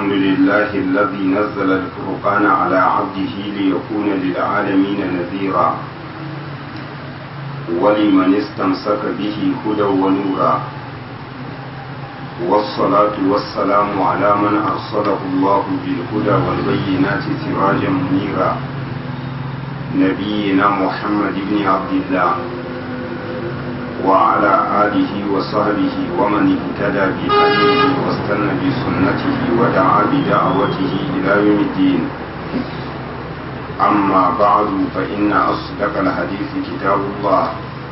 الحمد لله الذي نزل الفرقان على عبده ليكون للعالمين نذيرا ولمن استمسك به هدى ونورا والصلاة والسلام على من أرسله الله بالهدى والبينات سراجا منيرا نبينا محمد بن عبد الله وعلى آله وصحبه ومن اهتدى بهديه واستنى بسنته ودعا بدعوته إلى يوم الدين أما بعد فإن أصدق الحديث كتاب الله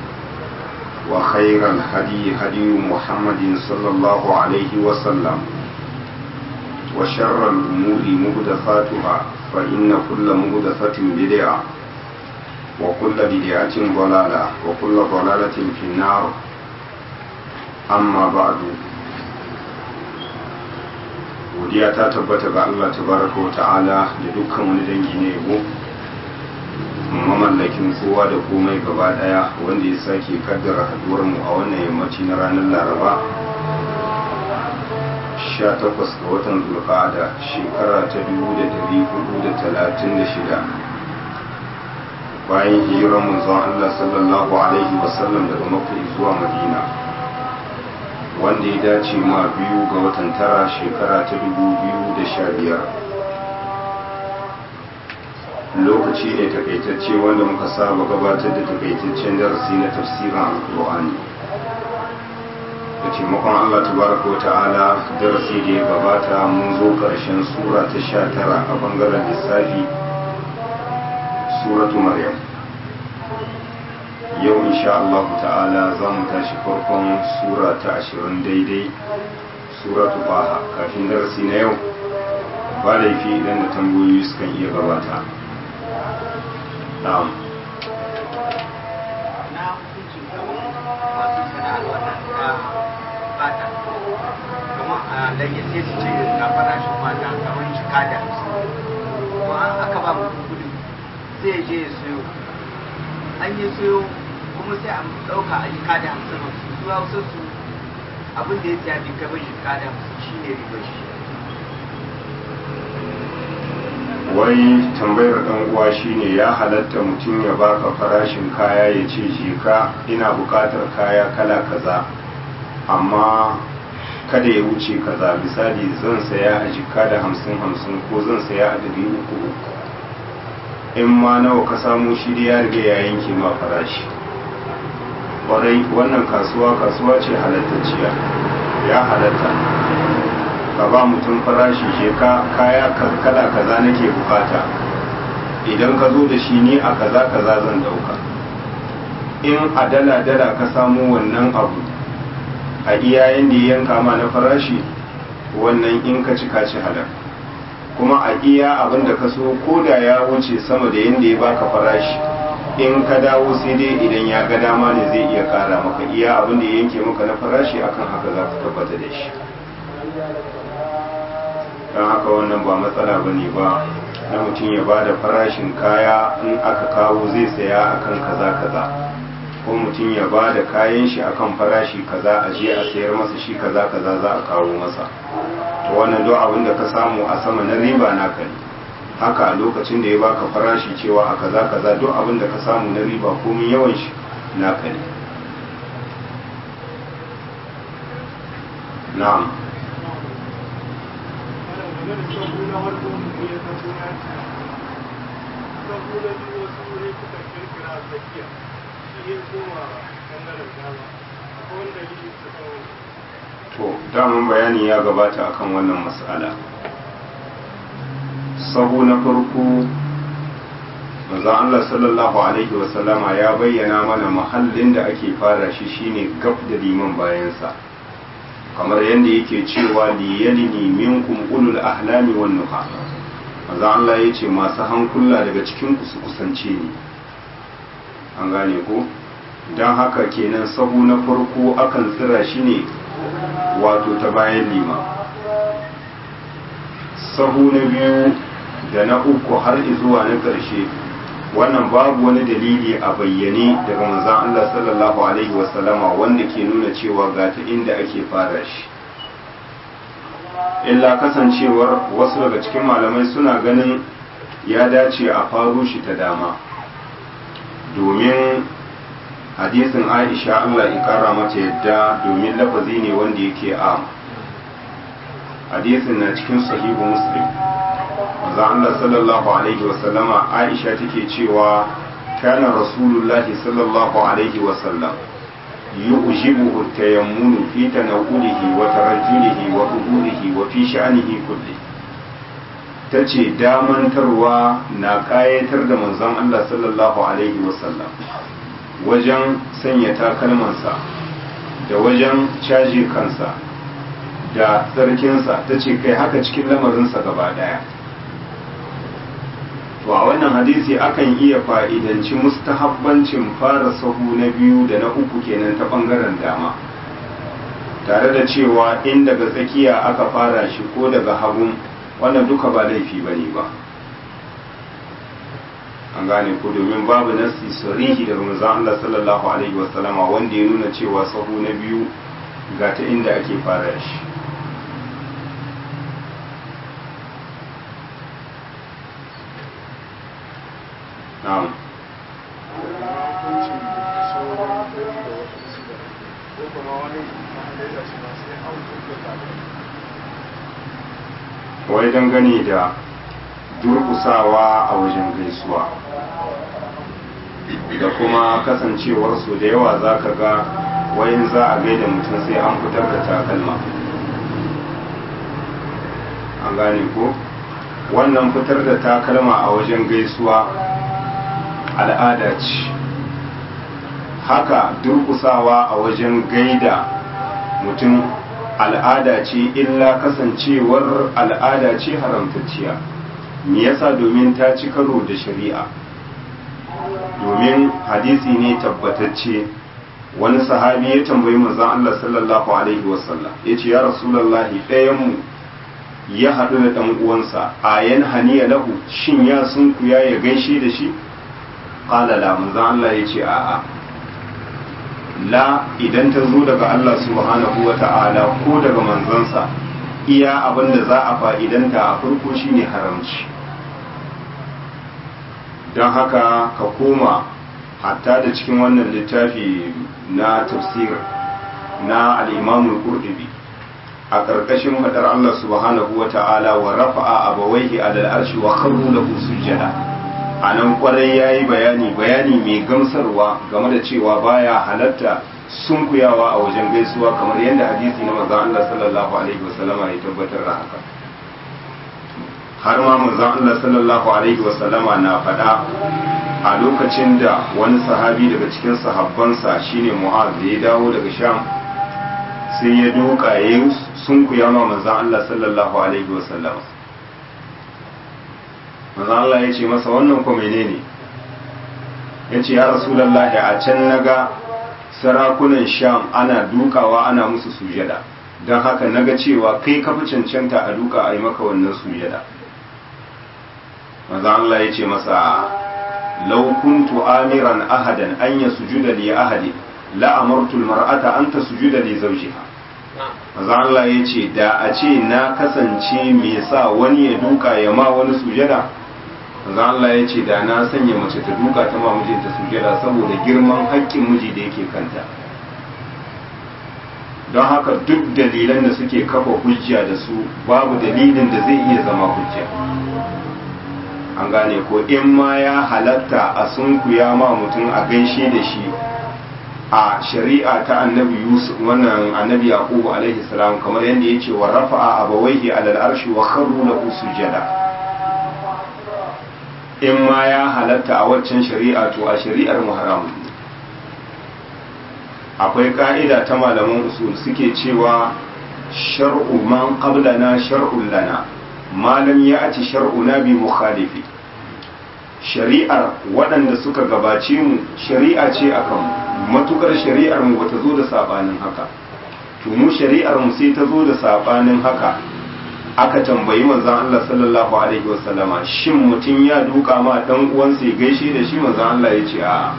وخير الهدي هدي محمد صلى الله عليه وسلم وشر الأمور مهدفاتها فإن كل مهدفة بدعة وكل بدعة ضلالة وكل ضلالة في النار أما بعد godiya ta tabbata ga Allah tabaraka wa ta'ala da dukkan wani dangi na yabo mamallakin kowa da komai gaba daya wanda ya sake kaddara haduwar mu a wannan yammaci na ranar laraba 18 ga watan zulqa'ada shekara ta 1436 bayan hijirar manzon Allah sallallahu alaihi wasallam daga Makka zuwa Madina wanda ya dace ma biyu ga watan tara shekara ta dubu biyu da sha biyar lokaci ne takaitacce wanda muka saba gabatar da takaitaccen darasi na tafsirin alkur'ani da taimakon Allah tabaraka wa ta'ala darasi da ya gabata mun zo ƙarshen sura ta sha tara a bangaren lissafi suratu maryam yau insha Allah ta'ala za mu tashi farkon sura ta ashirin daidai suratu baha kafin darasi na yau ba laifi idan da tambayoyi sukan iya gabata na'am da ya sai su ce ga farashin mata kamar shika da to aka ba mu kudi sai je ya siyo an yi siyo kuma sai a ɗauka a jika da hamsin hamsin su hausa su abin da ya siya bi kai bai jika da hamsin shi ne ribar shi wai tambayar dan uwa shine ya halatta mutum ya baka farashin kaya ya ce jika ina bukatar kaya kala kaza amma kada ya wuce kaza misali zan saya a jika da hamsin hamsin ko zan saya a dari uku uku in ma nawa ka samu shi da ya riga ya yanke ma farashi kwarai wannan kasuwa kasuwa ce halattacciya ya halatta ka ba mutum farashi je ka kaya kala kaza nake bukata idan ka zo da shi ni a kaza kaza zan dauka in a dala dala ka samu wannan abu a iya yanda ya yanka ma na farashi wannan in ka ci ka ci halal kuma a iya abin da ka so ko da ya wuce sama da yanda ya baka farashi in ka dawo sai dai idan ya ga dama ne zai iya kara maka iya abin da ya yanke maka na farashi akan haka za ka tabbata da shi don haka wannan ba matsala ba ne ba na mutum ya ba da farashin kaya in aka kawo zai saya akan kaza kaza ko mutum ya ba da kayan shi akan farashi kaza a je a sayar masa shi kaza kaza za a kawo masa to wannan duk abin da ka samu a sama na riba naka ne haka a lokacin da ya baka farashi cewa a kaza kaza duk abin da ka samu na riba komin yawan shi naka ne na'am to daman bayani ya gabata akan wannan mas'ala sahu na farko manzon Allah sallallahu alaihi wasallama ya bayyana mana mahallin da ake fara shi shine gab da liman bayansa kamar yadda yake cewa liyalini minkum ulul ahlami wan nuha manzon Allah ya ce masu hankula daga cikin ku su kusance ni an gane ko don haka kenan sahu na farko akan tsira shi ne wato ta bayan lima sahu na biyu da na uku har zuwa na ƙarshe wannan babu wani dalili a bayyane daga manzon Allah sallallahu alaihi wasallama wanda ke nuna cewa ga ta inda ake fara shi illa kasancewar wasu daga cikin malamai suna ganin ya dace a faru shi ta dama domin hadisin aisha allah ikara mata yadda domin lafazi ne wanda yake a hadisin na cikin sahihu muslim maza allah sallallahu alaihi wasallama aisha take cewa kana rasulullahi sallallahu alaihi wasallam يعجبه التيمم في تناوله وترجله وظهوره وفي شأنه كله tace damantarwa na ƙayatar da manzon Allah sallallahu alaihi wasallam wajen sanya takalmansa da wajen caji kansa da tsarkinsa ta ce kai haka cikin lamarinsa gaba ɗaya to a wannan hadisi akan iya fa'idanci mustahabbancin fara sahu na biyu da na uku kenan ta ɓangaren dama tare da cewa in daga tsakiya aka fara shi ko daga hagun wannan duka ba laifi ba ne ba an gane ko domin babu nasi sarihi daga manzon Allah sallallahu alaihi wasallama wanda ya nuna cewa sahu na biyu ga ta inda ake fara shi na'am wai dangane da durkusawa a wajen gaisuwa da kuma kasancewarsu da yawa za ka ga wayin za a gaida mutum sai an fitar da takalma an gane ko wannan fitar da takalma a wajen gaisuwa al'ada ce haka durkusawa a wajen gaida mutum al'ada ce illa kasancewar al'ada ce haramtacciya me yasa domin ta ci karo da shari'a domin hadisi ne tabbatacce wani sahabi ya tambayi manzon Allah sallallahu alaihi wasallam yace ya rasulullahi ɗayan mu ya haɗu da ɗan uwansa ayan haniya lahu shin ya sunkuya ya gaishe da shi qala la manzon Allah yace a'a la idan ta zo daga Allah subhanahu wa ta'ala ko daga manzansa iya abin da za a fa'idanta a farko shine haramci don haka ka koma hatta da cikin wannan littafi na tafsir na al'imamun ƙurɗubi a ƙarƙashin faɗar Allah subhanahu wa ta'ala wa rafa'a abawaihi alal arshi wa kharru lahu sujjada a nan kwarai ya yi bayani bayani mai gamsarwa game da cewa baya halatta sunkuyawa a wajen gaisuwa kamar yadda hadisi na manzon Allah sallallahu alaihi wasallama ya tabbatar da haka har ma manzon Allah sallallahu alaihi wasallama na faɗa a lokacin da wani sahabi daga cikin sahabbansa shine Mu'az da ya dawo daga Sham sai ya duka ya sunkuya ma manzon Allah sallallahu alaihi wasallama manzo Allah ya ce masa wannan ko menene ya ce ya rasulullahi a can naga sarakunan sham ana dukawa ana musu sujada don haka naga cewa kai ka fi cancanta a duka a yi maka wannan sujada manzo Allah ya ce masa law kuntu amiran ahadan an yasjuda li ahadi la amartu almar'ata an tasjuda li zawjiha manzo Allah ya ce da a ce na kasance me sa wani ya duka ya ma wani sujada manzo Allah ya ce da na sanya mace ta duka ta ma mijinta sujada saboda girman haƙƙin miji da yake kanta don haka duk dalilan da suke kafa hujja da su babu dalilin da zai iya zama hujja an gane ko in ma ya halatta a sunkuya ma mutum a gaishe da shi a shari'a ta annabi yusuf wannan annabi yaqubu alaihi salam kamar yadda yace wa rafa'a abawaihi alal arshi wa kharru lahu sujada in ma ya halatta a waccan shari'a to a shari'ar mu haramun akwai ka'ida ta malaman usul suke cewa shar'u man qablana shar'un lana malam ya aci shar'una bi mukhalifi shari'ar waɗanda suka gabace mu shari'a ce akan matukar shari'ar mu bata zo da sabanin haka to mu shari'ar mu sai ta zo da sabanin haka aka tambayi manzon Allah sallallahu alaihi wasallama shin mutum ya duka ma dan uwansa ya gaishe da shi manzon Allah ya ce a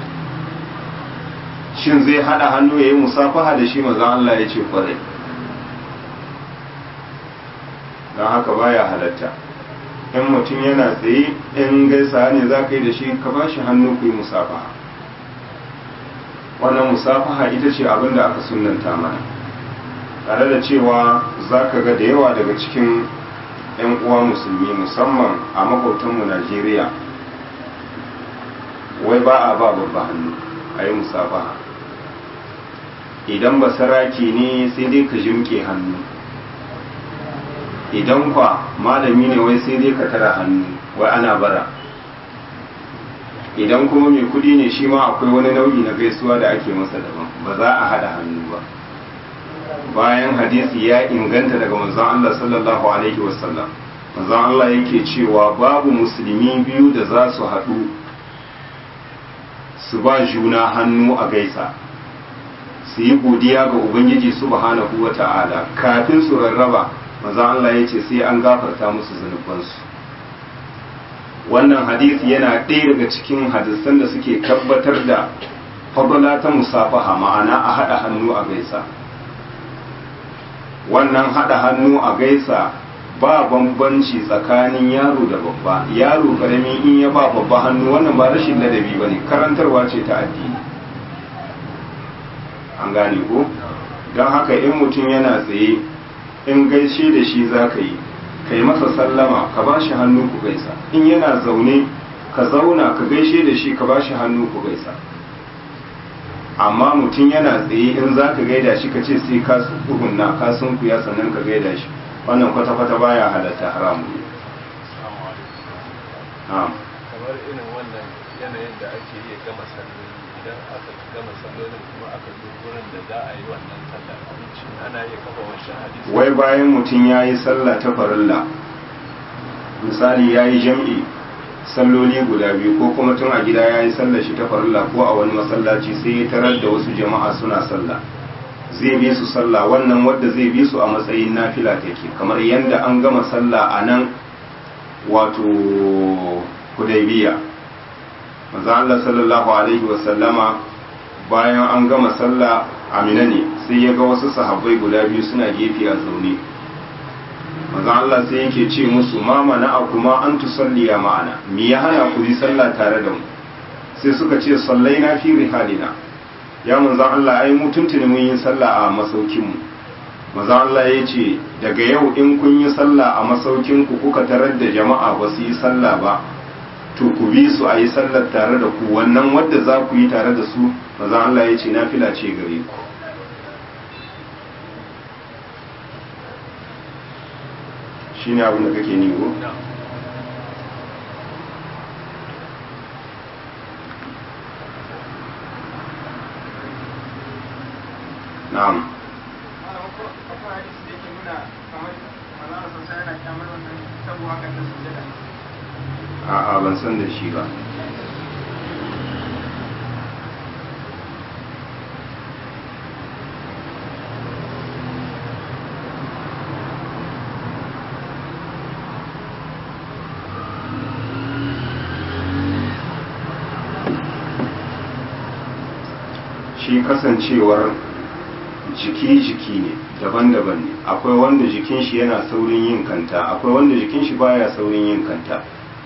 shin zai hada hannu yayi musafaha da shi manzon Allah ya ce kwarai don haka baya halatta in mutum yana tsaye in gaisa ne za ka yi da shi ka ba shi hannu ku yi musafaha wannan musafaha ita ce abin da aka sunanta mana tare da cewa za ka ga da yawa daga cikin 'yan uwa musulmi musamman a makwautanmu najeriya wai ba a ba babba hannu a yi musafaha idan ba saraki ne sai dai ka jimke hannu idan kwa malami ne wai sai dai ka tara hannu wai ana bara idan kuma mai kudi ne shi ma akwai wani nau'i na gaisuwa da ake masa daban ba za a hada hannu ba bayan hadisi ya inganta daga manzon Allah sallallahu alaihi wasallam manzon Allah yake cewa babu musulmi biyu da za su haɗu su ba juna hannu a gaisa su yi godiya ga ubangiji subhanahu wa ta'ala kafin su rarraba manzon Allah ya ce sai an gafarta musu zunubansu wannan hadisi yana ɗaya daga cikin hadisan da suke tabbatar da fadala ta musafaha ma'ana a haɗa hannu a gaisa wannan haɗa hannu a gaisa ba bambanci tsakanin yaro da babba yaro karami in ya ba babba hannu wannan ba rashin ladabi ba ne karantarwa ce ta addini an gane ko don haka in mutum yana tsaye in gaishe da shi za ka yi ka yi masa sallama ka ba shi hannu ku gaisa in yana zaune ka zauna ka gaishe da shi ka ba shi hannu ku gaisa amma mutum yana tsaye in za ka gaida shi ka ce sai ka tsugunna ka sunkuya sannan ka gaida shi wannan kwata-kwata baya halatta haramu ne kamar irin wannan yanayin da ake iya gama salloli idan aka gama sallolin kuma aka zo wurin da za a yi wannan sallar abinci ana iya kafa wancan hadisi wai bayan mutum ya yi sallah ta farilla misali ya yi jam'i salloli guda biyu ko kuma tun a gida ya yi sallar shi ta farilla ko a wani masallaci sai ya tarar da wasu jama'a suna sallah zai bi su sallah wannan wadda zai bi su a matsayin nafila take kamar yadda an gama sallah a nan wato hudaybiya manzo Allah sallallahu alaihi wa sallama bayan an gama sallah amina ne sai ya ga wasu sahabbai guda biyu suna gefe a zaune manzo Allah sai yake ce musu ma mana kuma an tusalliya ma'ana me ya hana ku yi sallah tare da mu sai suka ce sallaina fi rihalina ya manzo Allah ai mu tuntuni mun yi sallah a masaukin mu manzo Allah ya ce daga yau in kun yi sallah a masaukin ku kuka tarar da jama'a ba su yi sallah ba to ku bi su a yi sallar tare da ku wannan wadda za ku yi tare da su manzo Allah ya ce nafila ce gare ku shi ne abin da kake nigo? na'am a'a ban san da shi ba shi kasancewar jiki-jiki ne daban-daban ne akwai wanda jikin shi yana saurin yin kanta akwai wanda jikin shi baya saurin yin kanta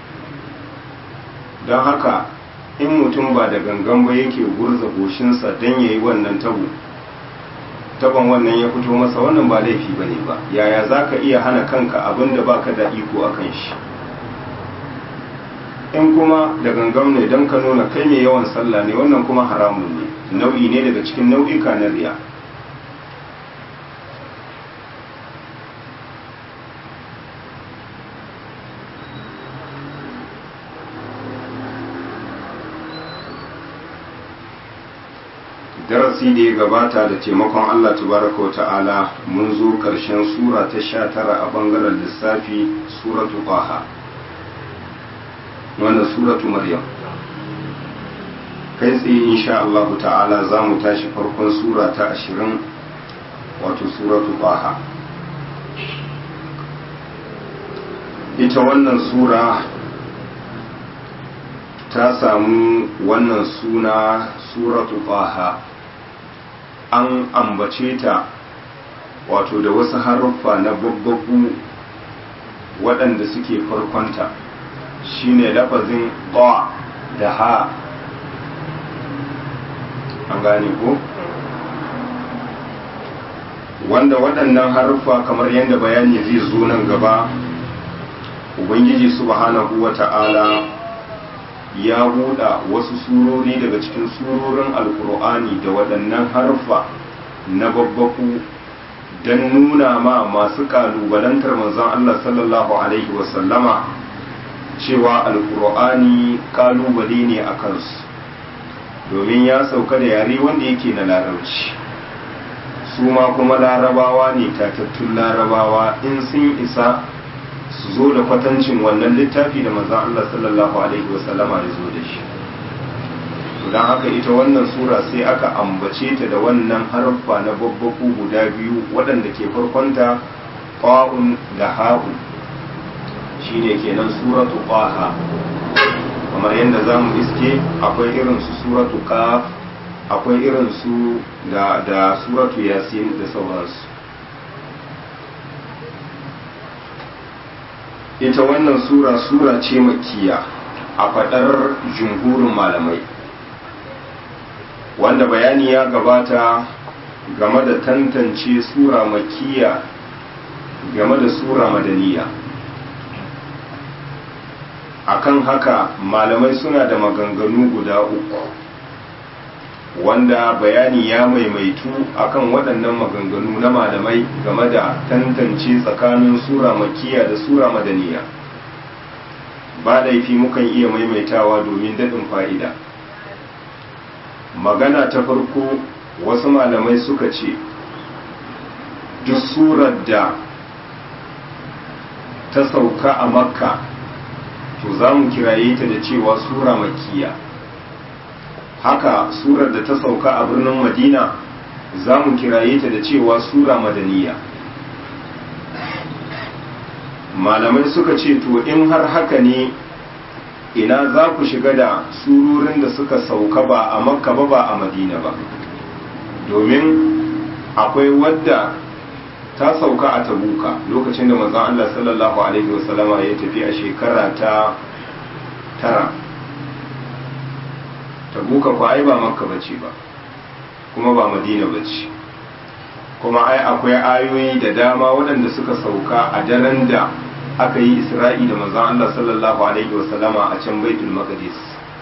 don haka in mutum ba da gangan ba yake gurza goshinsa don ya yi wannan tabo taban wannan ya fito masa wannan ba laifi ba ne ba yaya za ka iya hana kanka abin da baka da iko a kan shi in kuma da gangan ne don ka nuna kai mai yawan sallah ne wannan kuma haramun ne nau'i ne daga cikin nau'ika na riya darasi da ya gabata da taimakon Allah tabaraka wa ta'ala mun zo ƙarshen sura ta sha tara a bangaren lissafi suratu ƙwaha wannan suratu maryam kai tsaye insha Allah ta'ala za mu tashi farkon sura ta ashirin wato suratu ƙwaha ita wannan sura ta samu wannan suna suratu ƙwaha an ambace ta wato da wasu haruffa na babbabu waɗanda suke farkonta shine lafazin ba da ha an gane ko wanda waɗannan haruffa kamar yadda bayani zai zo nan gaba ubangiji subhanahu wa ta'ala ya buɗa wasu surori daga cikin surorin alkur'ani da waɗannan haruffa na babbaku don nuna ma masu ƙalubalantar manzon Allah sallallahu alaihi wasallama cewa alkur'ani ƙalubale ne a kansu domin ya sauka da yare wanda yake na larabci su ma kuma larabawa ne tatattun larabawa in sun isa su zo da kwatancin wannan littafi da manzan Allah sallallahu alaihi wasallama ya zo da shi don haka ita wannan sura sai aka ambace ta da wannan harfa na babbaku guda biyu waɗanda ke farkonta fa'un da ha'un shine kenan suratu qaha kamar yadda za mu iske akwai irin su suratu qaf akwai irin su da da suratu yasin da sauransu ita wannan sura sura ce makiya a faɗar jumhurin malamai wanda bayani ya gabata game da tantance sura makiya game da sura madaniya akan haka malamai suna da maganganu guda uku wanda bayani ya maimaitu akan waɗannan maganganu na malamai game da tantance tsakanin sura makiya da sura madaniya ba laifi mukan iya maimaitawa domin daɗin fa'ida magana ta farko wasu malamai suka ce duk surar da ta sauka a makka to za mu kiraye ta da cewa sura makiya haka surar da ta sauka a birnin madina za mu kiraye ta da cewa sura madaniya malamai suka ce to in har haka ne ina za ku shiga da surorin da suka sauka ba a makka ba ba a madina ba domin akwai wadda ta sauka a tabuka lokacin da manzon Allah sallallahu alaihi wasallama ya tafi a shekara ta tara tabuka ko ai ba makka bace ba kuma ba madina bace kuma ai akwai ayoyi da dama waɗanda suka sauka a daren da aka yi isra'i da manzon Allah sallallahu alaihi wasallama a can baitul maqdis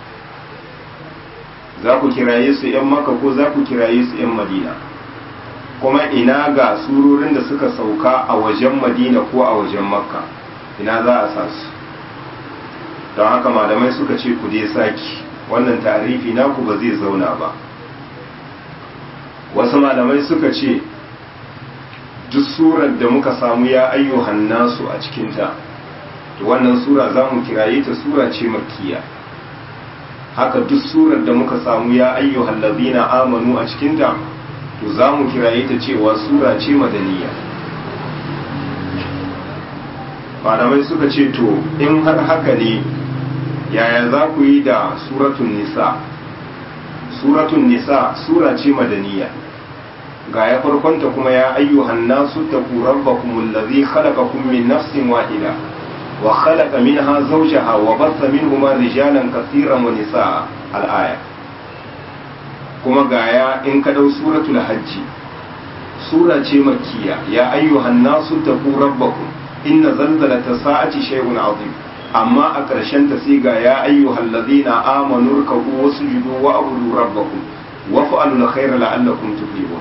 za ku kiraye su 'yan makka ko za ku kiraye su 'yan madina kuma ina ga surorin da suka sauka a wajen madina ko a wajen makka ina za a sa su don haka malamai suka ce ku dai saki wannan tarifi naku ba zai zauna ba wasu malamai suka ce duk surar da muka samu ya ayyuhan nasu a cikinta to wannan sura za mu kiraye ta sura ce makkiya haka duk surar da muka samu ya ayyuhan lazina amanu a cikinta to za mu kiraye ta cewa sura ce madaniya malamai suka ce to in har haka ne yaya za ku yi da suratun nisa suratun nisa sura ce madaniya ga ya farkonta kuma ya ayyuhan nasu taqu rabbakum allazi khalaqakum min nafsin wahida wa khalaqa minha zawjaha wa batha minhuma rijalan katiran wa nisaa al-aya kuma gaya in ka dau suratul hajji sura ce makkiya ya ayyuhan nasu taqu rabbakum inna zalzalata sa'ati shay'un azim amma a ƙarshen ta sai ga ya ayyuhal ladina amanu rkabu wasjudu wa abudu rabbakum wa fa'alul khayra la'allakum tuflihun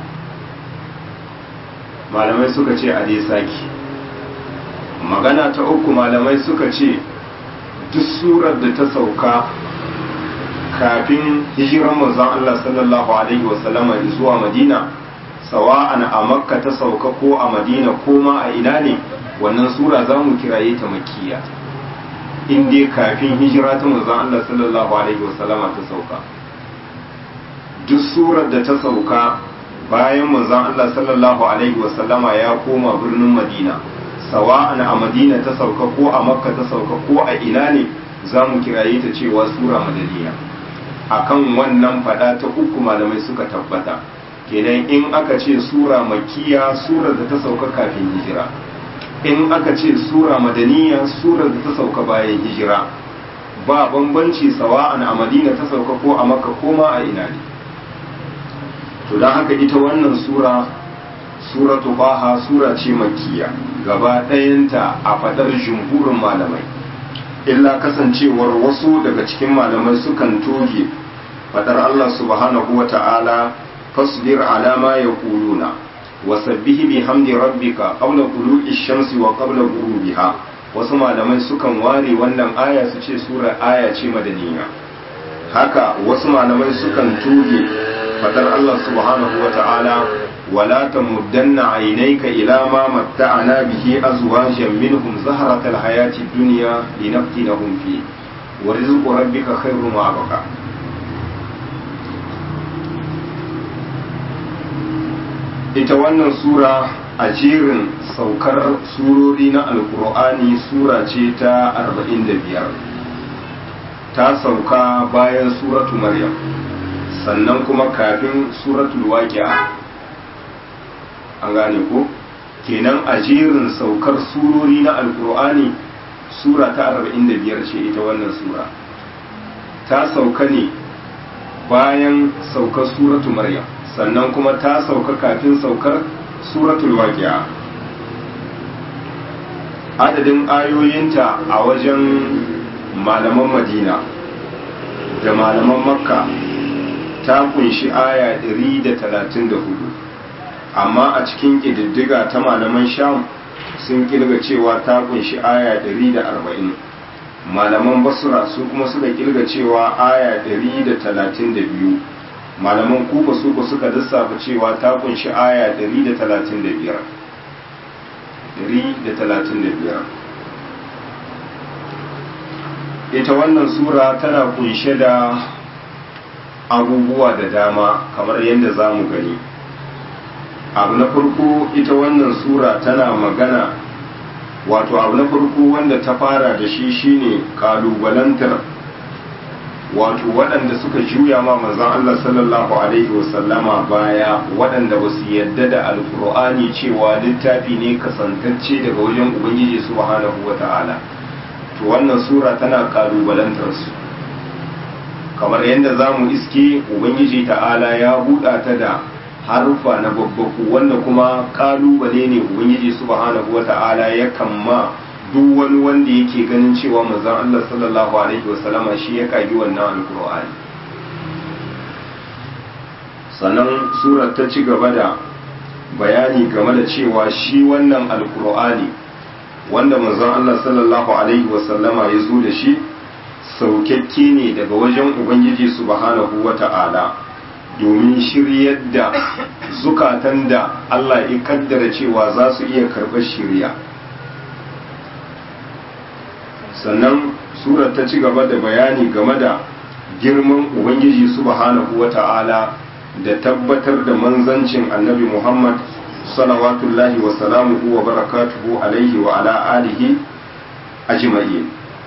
malamai suka ce a dai saki magana ta uku malamai suka ce duk surar da ta sauka kafin hijiran manzon Allah sallallahu alaihi wasallama zuwa Madina sawa'an a Makka ta sauka ko a Madina ko ma a ina ne wannan sura za mu kiraye ta makkiya in dai kafin hijira ta manzon Allah sallallahu alaihi wasallama ta sauka duk surar da ta sauka bayan manzon Allah sallallahu alaihi wasallama ya koma birnin Madina sawa'an a Madina ta sauka ko a Makka ta sauka ko a ina ne za mu kiraye ta cewa sura madaniya akan wannan fada ta uku malamai suka tabbata kenan in aka ce sura makiya surar da ta sauka kafin hijira in aka ce sura madaniya surar da ta sauka bayan hijira ba bambanci sawa'an a madina ta sauka ko a makka ko ma a ina ne to don haka ita wannan sura suratu baha sura ce makkiya gaba ɗayanta a faɗar jumhurin malamai illa kasancewar wasu daga cikin malamai sukan toge faɗar Allah subhanahu wa ta'ala fasbir ala ma yaquluna wa sabbihi bihamdi rabbika qabla tulu'i shamsi wa qabla ghurubiha wasu malamai sukan ware wannan aya su ce sura aya ce madaniya haka wasu malamai sukan toge faɗar Allah subhanahu wa ta'ala ولا تمدن عينيك إلى ما متعنا به أزواجا منهم زهرة الحياة الدنيا لنفتنهم فيه ورزق ربك خير وأبقى ita wannan sura a jerin saukar surori na alkur'ani sura ce ta 45 ta sauka bayan suratu maryam sannan kuma kafin suratul waqi'a an gane ko kenan a jerin saukar surori na alkur'ani sura ta 45 ce ita wannan sura ta sauka ne bayan saukar suratu maryam sannan kuma ta sauka kafin saukar suratul waqi'a adadin ayoyinta a wajen malaman madina da malaman makka ta kunshi aya 134 amma a cikin ƙididdiga ta malaman sham sun kirga cewa ta kunshi aya 140 malaman basura su kuma suka kirga cewa aya 132 malaman kufa su ku suka lissafa cewa ta kunshi aya 135 ita wannan sura tana kunshe da abubuwa da dama kamar yadda za mu gani abu na farko ita wannan sura tana magana wato abu na farko wanda ta fara da shi shine kalubalantar wato waɗanda suka juya ma manzon Allah sallallahu alaihi wasallama baya waɗanda ba su yadda da alkur'ani cewa littafi ne kasantacce daga wajen ubangiji subhanahu wata'ala to wannan sura tana kalubalantar su kamar yadda za mu iske ubangiji ta'ala ya buɗa ta da harufa na babbaku wanda kuma kalubale ne ubangiji subhanahu wata'ala ya kamma duk wani wanda yake ganin cewa manzon Allah sallallahu alaihi wasallama shi ya kagi wannan alkur'ani sannan surar ta ci gaba da bayani game da cewa shi wannan alkur'ani wanda manzon Allah sallallahu alaihi wasallama ya zo da shi saukakke ne daga wajen ubangiji subhanahu wata'ala domin shiryar da zukatan da Allah ya kaddara cewa za su iya karɓar shirya sannan surar ta ci gaba da bayani game da girman ubangiji subhanahu wata'ala da tabbatar da manzancin annabi muhammad salawatullahi wa salamuhu wa barakatuhu alaihi wa ala alihi ajma'in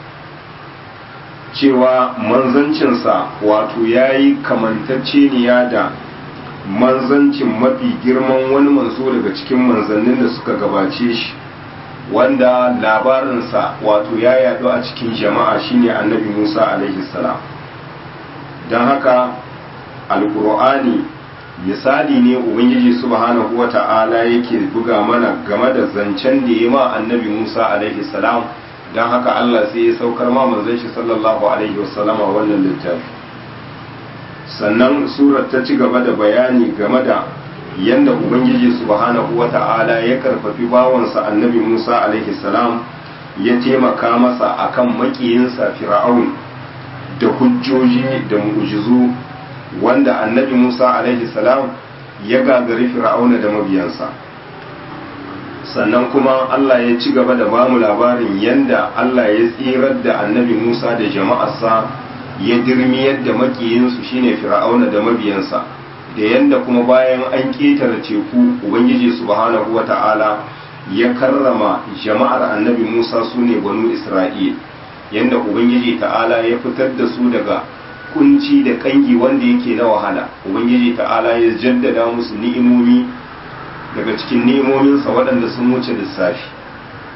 cewa manzancinsa wato ya yi kamantacceniya da manzancin mafi girman wani manzo daga cikin manzannin da suka gabace shi wanda labarinsa wato ya yadu a cikin jama'a shine annabi musa alaihi salam don haka alkur'ani misali ne ubangiji subhanahu wa ta'ala yake buga mana game da zancen da ya ma annabi musa alaihi salam don haka allah sai ya saukar ma manzon shi sallallahu alaihi wasallama wannan littafi sannan surar ta ci gaba da bayani game da yadda ubangiji subhanahu wa ta'ala ya karfafi bawansa annabi musa alaihi salam ya taimaka masa akan makiyinsa fir'aun da hujjoji da mu'jizu wanda annabi musa alaihi salam ya gagari fir'auna da mabiyansa sannan kuma allah ya ci gaba da bamu labarin yadda allah ya tsirar da annabi musa da jama'arsa ya dirmiyar da makiyinsu shine fir'auna da mabiyansa da yadda kuma bayan an ƙetare teku ubangiji subhanahu wata'ala ya karrama jama'ar annabi musa su ne banu isra'il yadda ubangiji ta'ala ya fitar da su daga kunci da kangi wanda yake na wahala ubangiji ta'ala ya jaddada musu ni'imomi daga cikin ni'imominsa waɗanda sun wuce lissafi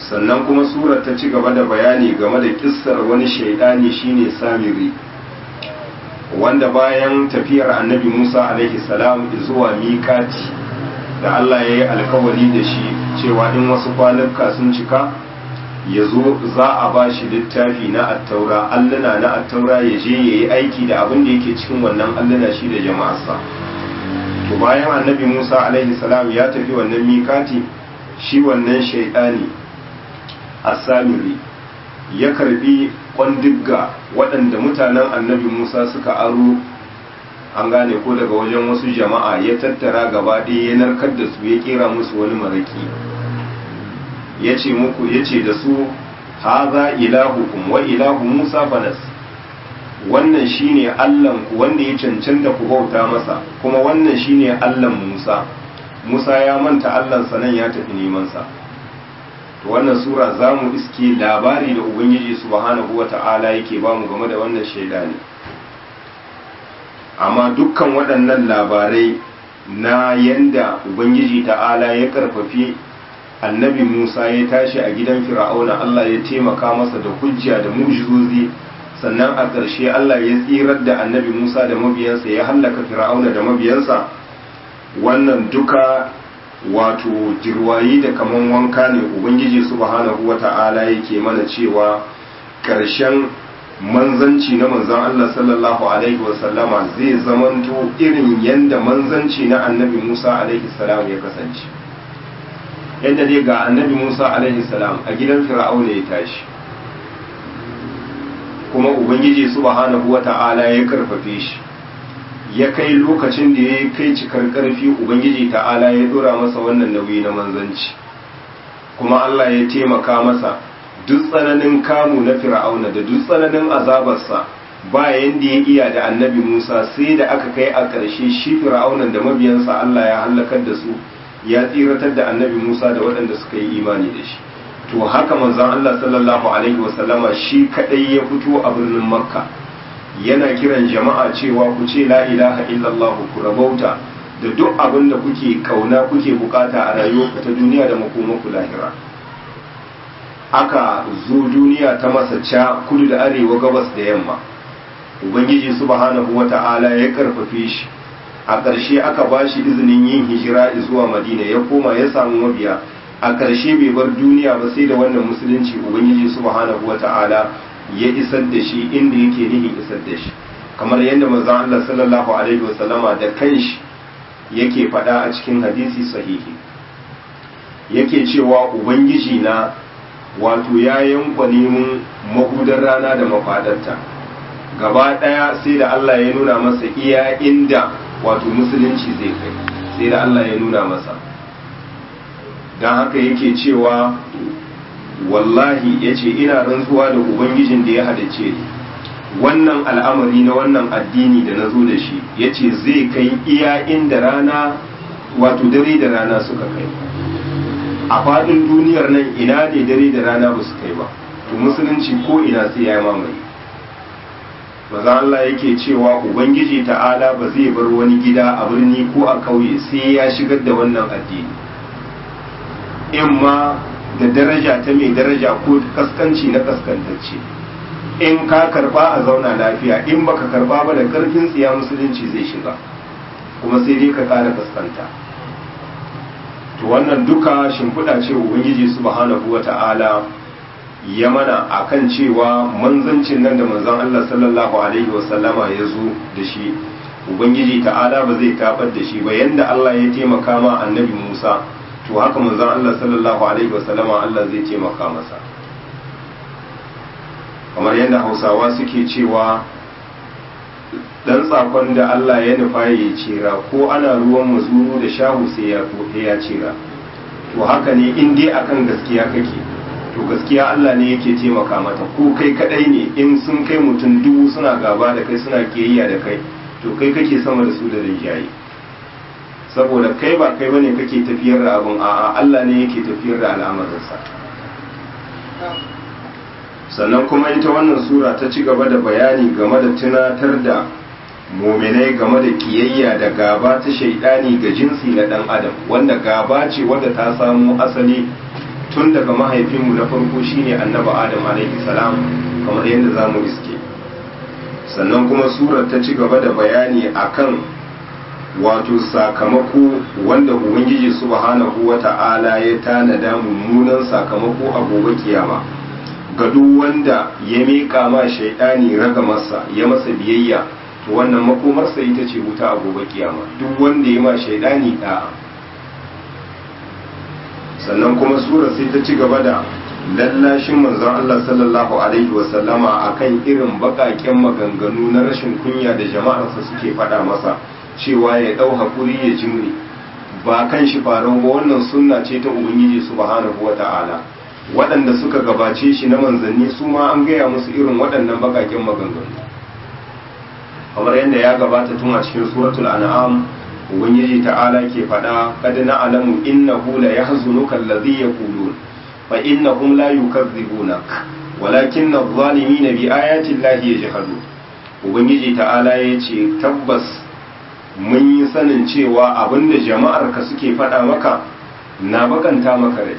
sannan kuma surar ta ci gaba da bayani game da kissar wani shaidani shine samiri wanda bayan tafiyar annabi musa alaihi salam zuwa miƙati da allah ya yi alkawari da shi cewa in wasu kwanuka sun cika ya zo za a ba shi littafi na attaura alluna na attaura ya je ya yi aiki da abin da yake cikin wannan alluna shi da jama'arsa to bayan annabi musa alaihi salam ya tafi wannan mikati shi wannan shaidani asamiri ya karbi kwandigga waɗanda mutanen annabi musa suka aro an gane ko daga wajen wasu jama'a ya tattara gaba ɗaya ya narkar da su ya kera musu wani maraki ya ce muku ya ce da su haza ilahukum wa ilahu musa fanas wannan shine allan ku wanda ya cancanta ku bauta masa kuma wannan shine allan musa musa ya manta allansa nan ya tafi neman sa to wannan sura za mu iske labari da ubangiji subhanahu wa ta'ala yake ba mu game da wannan shaida ne amma dukkan waɗannan labarai na yanda ubangiji ta'ala ya karfafi annabi musa ya tashi a gidan fir'auna allah ya taimaka masa da hujja da mujizozi sannan a ƙarshe allah ya tsirar da annabi musa da mabiyansa ya hallaka fir'auna da mabiyansa wannan duka wato jirwayi da kaman wanka ne ubangiji subhanahu wata'ala yake mana cewa ƙarshen manzanci na manzan Allah sallallahu alaihi wasallama zai zamanto irin yanda manzanci na annabi Musa alaihi salam ya kasance yadda dai ga annabi Musa alaihi salam a gidan fir'auna ya tashi kuma ubangiji subhanahu wata'ala ya karfafe shi ya kai lokacin da ya kai cikar karfi ubangiji ta'ala ya dora masa wannan nauyi na manzanci kuma Allah ya taimaka masa duk tsananin kamu na fir'auna da duk tsananin azabarsa bayan da ya iya da annabi Musa sai da aka kai a ƙarshe shi fir'aunan da mabiyansa Allah ya halakar da su ya tsiratar da annabi Musa da waɗanda suka yi imani da shi to haka manzon Allah sallallahu alaihi wasallama shi kadai ya fito a birnin Makka yana kiran jama'a cewa ku ce la ilaha illallah ku rabauta da duk abin da kuke kauna kuke bukata a rayuwarku ta duniya da makomanku lahira aka zo duniya ta masa ca kudu da arewa gabas da yamma ubangiji subhanahu wata'ala ya karfafe shi a ƙarshe aka ba shi izinin yin hijira zuwa madina ya koma ya samu mabiya a ƙarshe bai bar duniya ba sai da wannan musulunci ubangiji subhanahu wata'ala ya isar da shi inda yake nihin isar da shi kamar yadda manzon Allah sallallahu alaihi wasallama da kanshi yake faɗa a cikin hadisi sahihi yake cewa ubangiji na wato ya yankwa neman mahudar rana da mafadarta gaba ɗaya sai da Allah ya nuna masa iya inda wato musulunci zai kai sai da Allah ya nuna masa don haka yake cewa wallahi ya ce ina rantsuwa da ubangijin da ya hadace ni wannan al'amari na wannan addini da na zo da shi ya ce zai kai iya inda rana wato dare da rana suka kai a faɗin duniyar nan ina ne dare da rana ba su kai ba to musulunci ko ina sai ya mamaye maza Allah yake cewa ubangiji ta'ala ba zai bar wani gida a birni ko a kauye sai ya shigar da wannan addini in ma da daraja ta mai daraja ko kaskanci na kaskantacce in ka karba a zauna lafiya in baka karba ba da karfin tsiya musulunci zai shiga kuma sai dai ka kara kaskanta to wannan duka shimfiɗa ce ubangiji subhanahu wata'ala ya mana akan cewa manzancin nan da manzon Allah sallallahu alaihi wasallama ya zo da shi ubangiji ta'ala ba zai tabar da shi ba yanda Allah ya taimaka ma annabi Musa to haka manzon Allah sallallahu alaihi wasallama Allah zai taimaka masa kamar yadda Hausawa suke cewa dan tsakon da Allah ya nufa ya cira ko ana ruwan mazuru da shahu sai ya ya cira to haka ne in dai akan gaskiya kake to gaskiya Allah ne yake taimaka mata ko kai kadai ne in sun kai mutum dubu suna gaba da kai suna kiyayya da kai to kai kake sama da su da rinjaye saboda kai ba kai bane kake tafiyar da abun a'a Allah ne yake tafiyar da al'amarinsa sannan kuma ita wannan sura ta ci gaba da bayani game da tunatar da muminai game da kiyayya da gaba ta shaidani ga jinsi na dan adam wanda gaba ce wadda ta samo asali tun daga mahaifinmu na farko shine annabi adam alaihi salam kamar yadda za mu iske sannan kuma surar ta ci gaba da bayani akan wato sakamako wanda ubangiji subhanahu wata'ala ya tanada mummunan sakamako a gobe kiyama ga duk wanda ya miƙa ma shaidani raga masa ya masa biyayya to wannan makomarsa ita ce wuta a gobe kiyama duk wanda ya ma shaidani da'a sannan kuma sura sai ta ci gaba da lallashin manzon Allah sallallahu alaihi wasallama akan irin baƙaƙen maganganu na rashin kunya da jama'arsa suke faɗa masa cewa ya ɗau haƙuri ya jimri ba kan shi farau ba wannan sunna ce ta ubangiji subhanahu wata'ala waɗanda suka gabace shi na manzanni su ma an gaya musu irin waɗannan baƙaƙen maganganu kamar yadda ya gabata tun a cikin suratul an'am ubangiji ta'ala ke faɗa kad na'lamu innahu la yahzunuka alladhi yaqulun fa innahum la yukazzibunak walakinna adh-dhalimina bi ayati llahi yajhadun ubangiji ta'ala yace tabbas mun yi sanin cewa abinda jama'ar ka suke faɗa maka na bakanta maka rai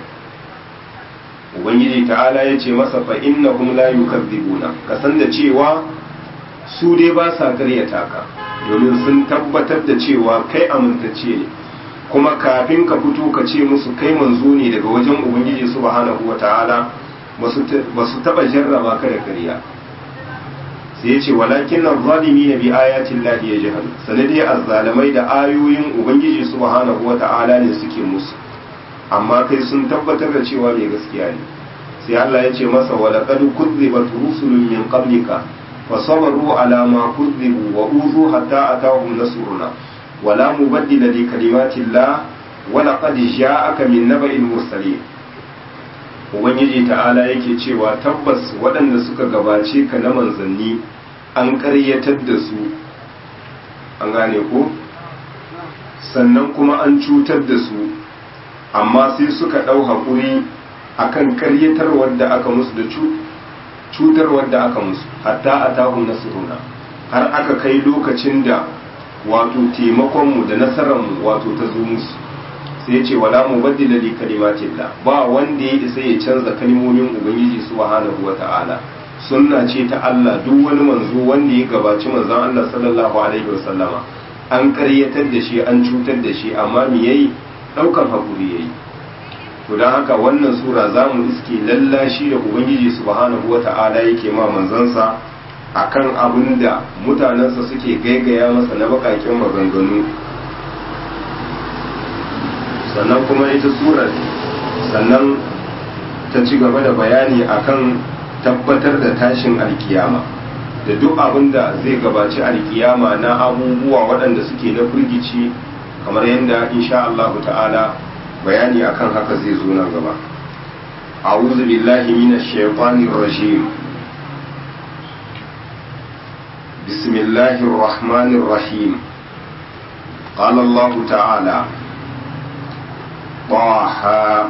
ubangiji ta'ala yace masa fa innahum la yukazzibuna ka san da cewa su dai ba sa karyata ka domin sun tabbatar da cewa kai amintacce ne kuma kafin ka fito ka ce musu kai manzo ne daga wajen ubangiji subhanahu wata'ala ba su taba jarraba ka da karya sai ya ce walakin nan zalimi na bi ayatin lahi ya jihar sanadi azzalamai da ayoyin ubangiji subhanahu wata'ala ne suke musu amma kai sun tabbatar da cewa mai gaskiya ne sai Allah ya ce masa walaqad kuzzibat rusulun min qablika فصبروا على ما كذبوا وأوذوا حتى أتاهم نصرنا ولا مبدل لكلمات الله ولقد جاءك من نبأ المرسلين Ubangiji ta'ala yake cewa tabbas waɗanda suka gabace ka na manzanni an ƙaryatar da su an gane ko sannan kuma an cutar da su amma sai suka ɗau haƙuri akan ƙaryatarwar da aka musu da cutarwar da aka musu hatta a tahun nasiruna har aka kai lokacin da wato taimakonmu da nasararmu wato ta zo musu sai ce wala mu baddila li kalimatillah ba wanda ya isa ya canza kalmomin ubangiji subhanahu wata'ala sunna ce ta Allah duk wani manzo wanda ya gabaci manzon Allah sallallahu alaihi wasallama an karyatar da shi an cutar da shi amma me yayi daukar hakuri yayi to don haka wannan sura za mu iske lallashi da ubangiji subhanahu wa ta'ala yake ma manzansa akan abin da mutanensa suke gaigaya masa na bakakin maganganu sannan kuma ita surar sannan ta ci gaba da bayani akan tabbatar da tashin alkiyama da duk abin da zai gabaci alkiyama na abubuwa waɗanda suke na firgici kamar yadda insha Allah ta'ala bayani akan haka zai zo nan gaba a'udhu billahi minash shaitanir rajim bismillahir rahmanir rahim qala allah ta'ala طه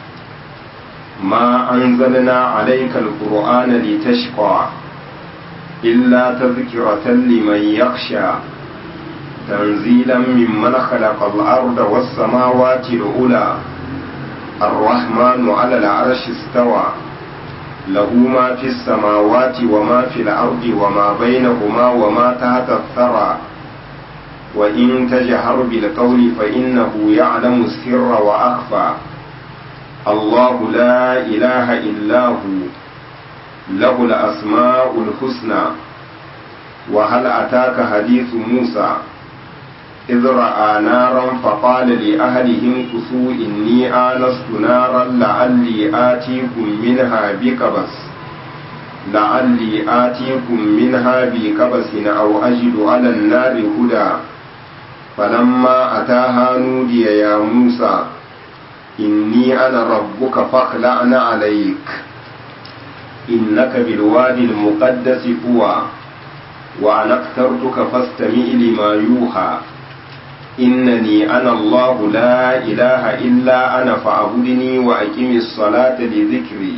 ما أنزلنا عليك القرآن لتشقى إلا تذكرة لمن يخشى تنزيلا ممن خلق الأرض والسماوات العلى الرحمن على العرش استوى له ما في السماوات وما في الأرض وما بينهما وما تحت الثرى وإن تجهر بالقول فإنه يعلم السر وأخفى الله لا إله إلا هو له الأسماء الحسنى وهل أتاك حديث موسى إذ رأى نارا فقال لأهلهم كثوا إني آنست نارا لعلي آتيكم منها بقبس لعلي آتيكم منها بقبس أو أجد على النار هدى فلما أتاها نودي يا موسى إني أنا ربك فاخلعن عليك إنك بالوادي المقدس طوى وأنا اخترتك فاستمع لما يوحى إنني أنا الله لا إله إلا أنا فاعبدني وأقم الصلاة لذكري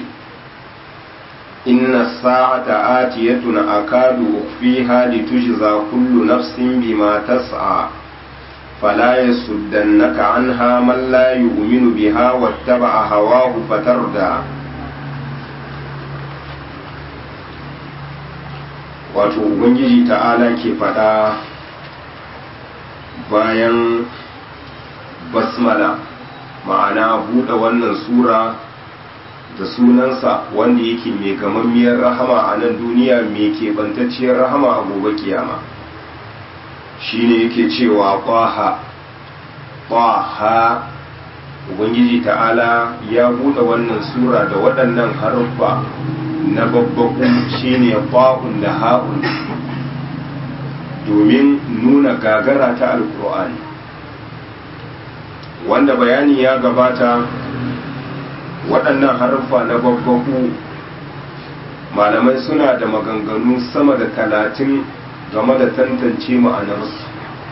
إن الساعة آتية أكاد أخفيها لتجزى كل نفس بما تسعى فلا يصدنك عنها من لا يؤمن بها واتبع هواه فتردى wato ubangiji ta'ala ke faɗa bayan basmala ma'ana buɗe wannan sura da sunansa wanda yake mai gamammiyar rahama a nan duniya mai keɓantacciyar rahama a gobe kiyama shine yake cewa ƙwaha ƙwaha ubangiji ta'ala ya buɗe wannan sura da waɗannan haruffa na babbaku shine ƙwa'un da ha'un domin nuna gagara ta alƙur'ani wanda bayani ya gabata waɗannan haruffa na babbaku malamai suna da maganganu sama da talatin game da tantance ma'anarsu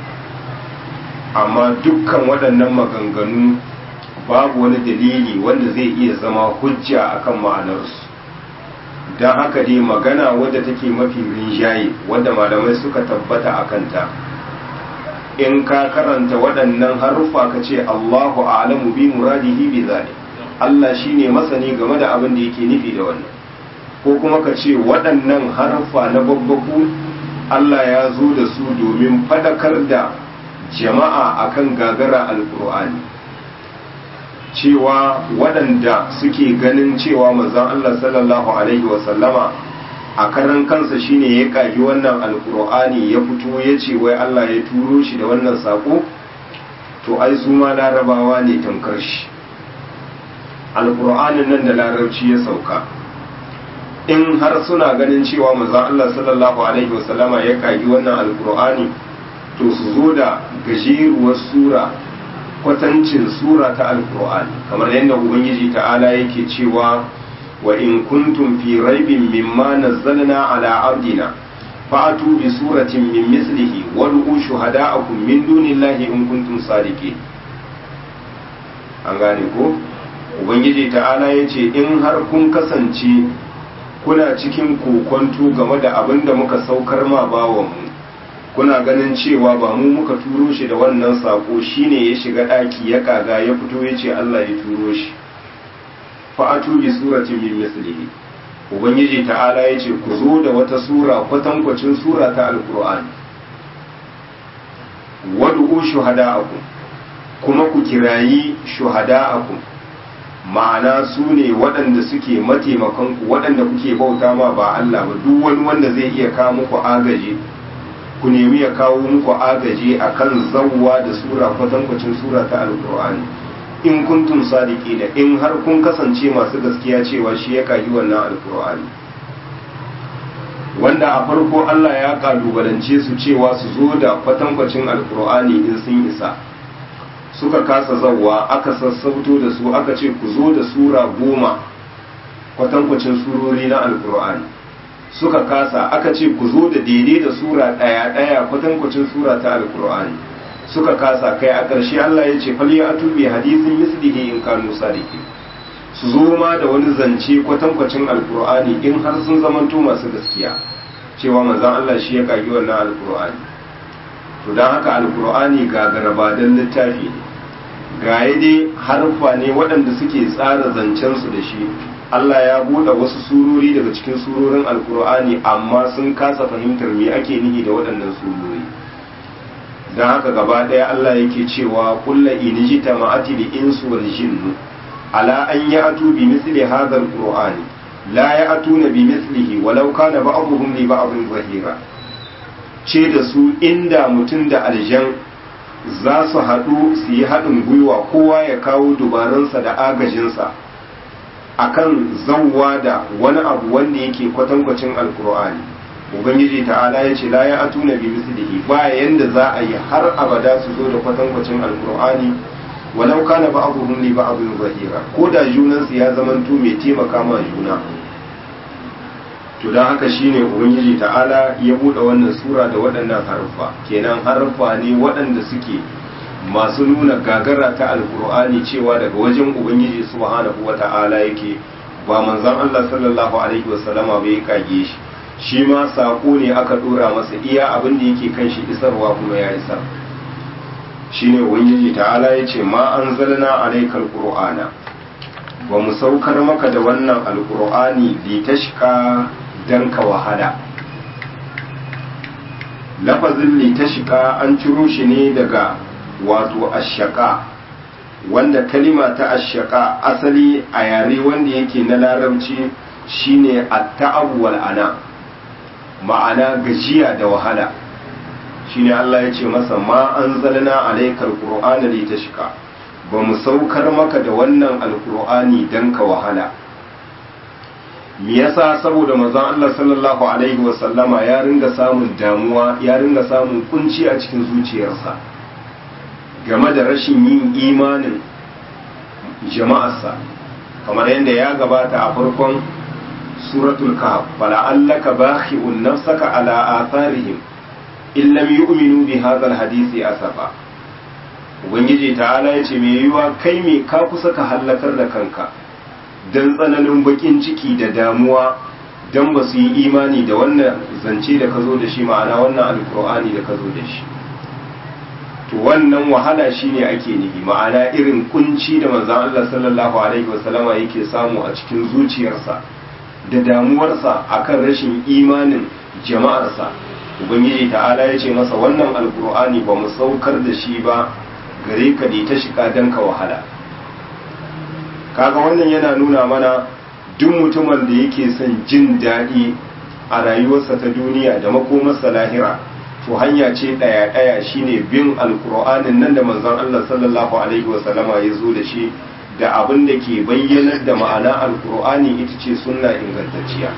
amma dukkan waɗannan maganganu babu wani dalili wanda zai iya zama hujja akan ma'anarsu don haka dai magana wadda take mafi rinjaye wadda malamai suka tabbata a kanta in ka karanta waɗannan haruffa ka ce Allahu a'lamu bi muradihi bi zalik Allah shine masani game da abin da yake nufi da wannan ko kuma ka ce waɗannan haruffa na babbaku Allah ya zo da su domin fadakar da jama'a akan gagara alkur'ani cewa waɗanda suke ganin cewa manzon Allah sallallahu alaihi wasallama a karan kansa shine ya kagi wannan alkur'ani ya fito ya ce wai Allah ya turo shi da wannan sako to ai su ma larabawa ne tamkar shi alkur'anin nan da larabci ya sauka in har suna ganin cewa manzon Allah sallallahu alaihi wasallama ya kagi wannan alkur'ani to su zo da gajeruwar sura kwatancin sura ta alkur'ani kamar yadda ubangiji ta'ala yake cewa wa in kuntum fi raibin mimma nazzalna ala abdina fa'atu bi suratin min mislihi wad'u shuhada'akum min dunillahi in kuntum sadiqin an gane ko ubangiji ta'ala yace in har kun kasance kuna cikin kokonto game da abin da muka saukar ma bawanmu kuna ganin cewa ba mu muka turo shi da wannan sako shine ya shiga daki ya kaga ya fito ya ce Allah ya turo shi fa'atu bi suratin min mislihi ubangiji ta'ala ya ce ku zo da wata sura kwatankwacin sura ta alqur'ani wad'u shuhada'akum kuma ku kirayi shuhada'akum ma'ana su ne waɗanda suke mataimakanku waɗanda kuke bauta ma ba Allah ba duk wani wanda zai iya kawo muku agaji ku nemi ya kawo muku agaji akan zawwa da sura kwatankwacin sura ta alkur'ani in kuntum sadiqina in har kun kasance masu gaskiya cewa shi ya kayi wannan alkur'ani wanda a farko Allah ya kalubalance su cewa su zo da kwatankwacin alkur'ani in sun isa suka kasa zawwa aka sassauto da su aka ce ku zo da sura goma kwatankwacin surori na alkur'ani suka kasa aka ce ku zo da daidai da sura ɗaya ɗaya kwatankwacin sura ta alkur'ani suka kasa kai a ƙarshe Allah ya ce fal ya atubi hadisin mislihi in kanu sadiqin su zo ma da wani zance kwatankwacin alkur'ani in har sun zamanto masu gaskiya cewa manzon Allah shi ya kagi wannan alkur'ani to don haka alkur'ani ga garabadan littafi ne ga dai harfa ne waɗanda suke tsara zancensu da shi Allah ya buɗe wasu surori daga cikin surorin alkur'ani amma sun kasa fahimtar me ake nihi da waɗannan surori don haka gaba ɗaya Allah yake cewa kulla iniji ta ma'ati da insu wal jinnu ala an ya atu bi misli hadha alqur'ani la ya atuna bi mislihi walau kana ba'dhum li ba'dhin zahira ce da su inda mutum da aljan za su haɗu su yi haɗin gwiwa kowa ya kawo dubaransa da agajinsa akan zauwa da wani abu wanda yake kwatankwacin alkur'ani ubangiji ta'ala ya ce la ya atuna bi mislihi ba yanda za a yi har abada su zo da kwatankwacin alkur'ani walau kana ba'dhum li ba'dhin zahira ko da junansu ya zamanto mai taimaka ma juna to don haka shine ubangiji ta'ala ya buɗe wannan sura da waɗannan harfa kenan harfa ne waɗanda suke masu nuna gagara ta alkur'ani cewa daga wajen ubangiji subhanahu wa ta'ala yake ba manzon Allah sallallahu alaihi wasallama bai kage shi shi ma sako ne aka dora masa iya abin da yake kan shi isarwa kuma ya isar shine ubangiji ta'ala ya ce ma an zalna alaikal qur'ana ba mu saukar maka da wannan alqur'ani li tashqa dan ka wahala lafazin li tashqa an ciro shi ne daga wato ashaka wanda kalima ta ashaka asali a yare wanda yake na larabci shine at-ta'ab wal ana ma'ana gajiya da wahala shine Allah ya ce masa ma anzalna alaykal qur'ana litashqa ba mu saukar maka da wannan alqur'ani dan ka wahala me yasa saboda manzon Allah sallallahu alaihi wa sallama ya ringa samun damuwa ya ringa samun kunci a cikin zuciyarsa game da rashin yin imanin jama'arsa kamar yadda ya gabata a farkon suratul kahf fala'allaka bakhi'un nafsaka ala atharihim in lam yu'minu bi hadha alhadisi asafa ubangiji ta'ala yace me yiwa kai me ka kusa ka halakar da kanka dan tsananin bakin ciki da damuwa dan ba su yi imani da wannan zance da ka zo da shi ma'ana wannan alkur'ani da ka zo da shi to wannan wahala shine ake nufi ma'ana irin kunci da manzon Allah sallallahu alaihi wasallama yake samu a cikin zuciyarsa da damuwarsa akan rashin imanin jama'arsa ubangiji ta'ala ya ce masa wannan alkur'ani ba mu saukar da shi ba gare ka da ta shiga dan ka wahala kaga wannan yana nuna mana duk mutumin da yake son jin daɗi a rayuwarsa ta duniya da makomarsa lahira to hanya ce ɗaya ɗaya shine bin alkur'anin nan da manzon Allah sallallahu alaihi wasallama ya zo da shi da abin da ke bayyanar da ma'ana alkur'ani ita ce sunna ingantacciya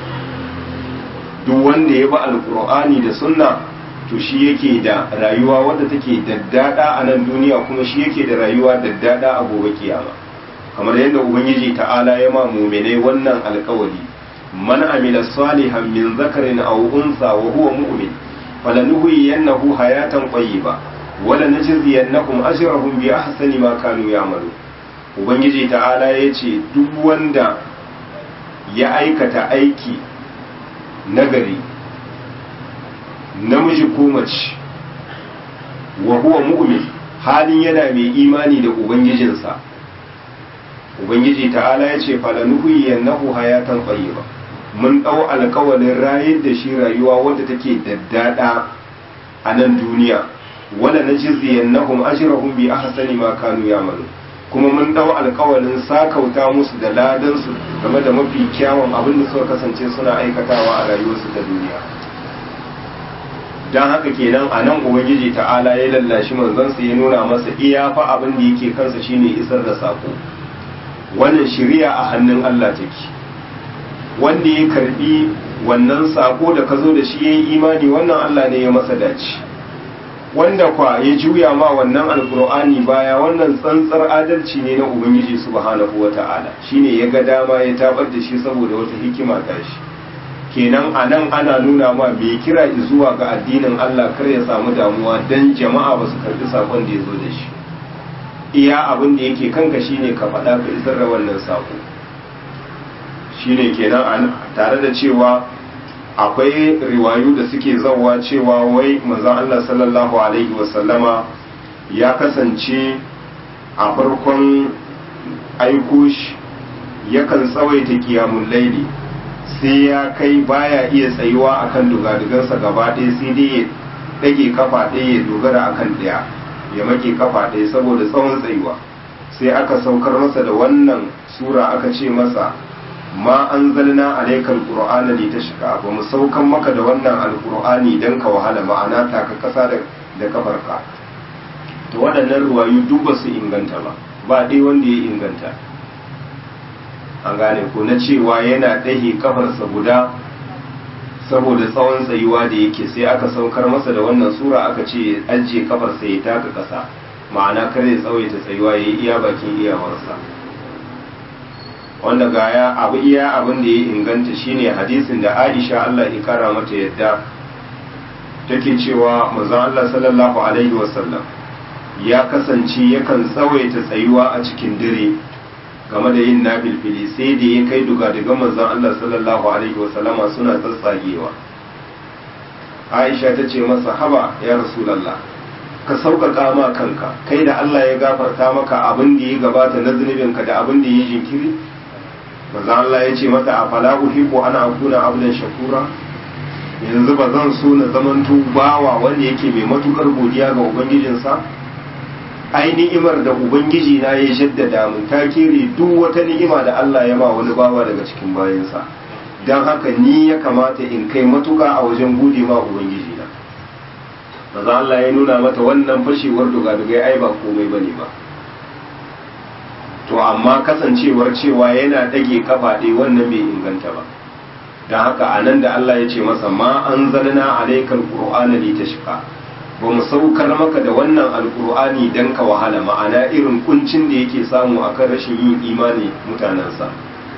duk wanda ya bi alkur'ani da sunna to shi yake da rayuwa wadda take daddada a nan duniya kuma shi yake da rayuwa daddada a gobe kiyama kamar yadda ubangiji ta'ala ya ma mu'minai wannan alkawari man amila salihan min zakarin aw unsa wa huwa mu'min falanuhyiyannahu hayatan tayyiba wala najziyannahum ajrahum bi ahsani ma kanu ya'malu ubangiji ta'ala ya ce duk wanda ya aikata aiki nagari namiji ko mace wa huwa mu'min halin yana mai imani da ubangijinsa ubangiji ta'ala ya ce falanuhyiyannahu hayatan tayyiba mun ɗau alkawalin rayar da shi rayuwa wadda take daddada a nan duniya wala najziyannahum ajrahum bi ahsani ma kanu ya'malun kuma mun dau alkawalin sakauta musu da ladansu game da mafi kyawun abin da suka kasance suna aikatawa a rayuwarsu ta duniya don haka kenan a nan ubangiji ta'ala ya lallashi manzansa ya nuna masa iya fa abin da yake kansa shine isar da sako wannan shari'a a hannun Allah take wanda ya karbi wannan sako da ka zo da shi ya yi imani wannan Allah ne ya masa dace wanda kwa ya juya ma wannan alkur'ani baya wannan tsantsar adalci ne na ubangiji subhanahu wata'ala shine ya ga dama ya tabar da shi saboda wata hikima ta shi kenan a nan ana nuna ma mai kira zuwa ga addinin Allah kar ya samu damuwa dan jama'a ba su karbi sakon da ya zo da shi iya abin da yake kanka shine ka faɗa ka isar da wannan sako shine kenan tare da cewa akwai riwayu da suke zauwa cewa wai manzon Allah sallallahu alaihi wasallama ya kasance a farkon aiko shi yakan tsawaita kiyamun laili sai ya kai baya iya tsayuwa akan dugadugansa gaba ɗaya sai dai ya ɗage kafa ɗaya ya dogara akan ɗaya ya make kafa ɗaya saboda tsawon tsayuwa sai aka saukar masa da wannan sura aka ce masa ma an zalna alaikal qur'ana li tashqa ba mu saukan maka da wannan alqur'ani dan ka wahala ma'ana ta ka kasa da da kafarka to waɗannan ruwayu duk ba su inganta ba ba dai wanda ya inganta an gane ko na cewa yana ɗahe kafarsa guda saboda tsawon tsayuwa da yake sai aka saukar masa da wannan sura aka ce ajiye kafarsa ya taka ƙasa ma'ana kar ya tsawaita tsayuwa ya yi iya bakin iyawarsa wanda gaya abu iya abin da ya inganta shine hadisin da Aisha Allah ya kara mata yadda take cewa manzon Allah sallallahu alaihi wasallam ya kasance yakan tsawaita tsayuwa a cikin dare game da yin nafilfili sai da ya kai duga daga manzon Allah sallallahu alaihi wasallama suna tsatsagewa Aisha ta ce masa haba ya Rasulullah ka sauƙaƙa ma kanka kai da Allah ya gafarta maka abin da ya gabata na zunubinka da abin da ya jinkiri maza Allah ya ce mata a fala uhibbu ana akuna abdan shakura yanzu ba zan so na zamanto bawa wanda yake mai matukar godiya ga ubangijinsa ai ni'imar da ubangiji na ya jaddada mun ta kere duk wata ni'ima da Allah ya ma wani bawa daga cikin bayansa don haka ni ya kamata in kai matuka a wajen gode ma ubangiji na maza Allah ya nuna mata wannan fashewar dugadugai ai ba komai bane ba to amma kasancewar cewa yana dage kafa ɗaya wannan bai inganta ba don haka a nan da Allah ya ce masa ma an zalna alaikal qur'ana li tashqa ba mu saukar maka da wannan alqur'ani dan ka wahala ma'ana irin kuncin da yake samu akan rashin yin imani mutanensa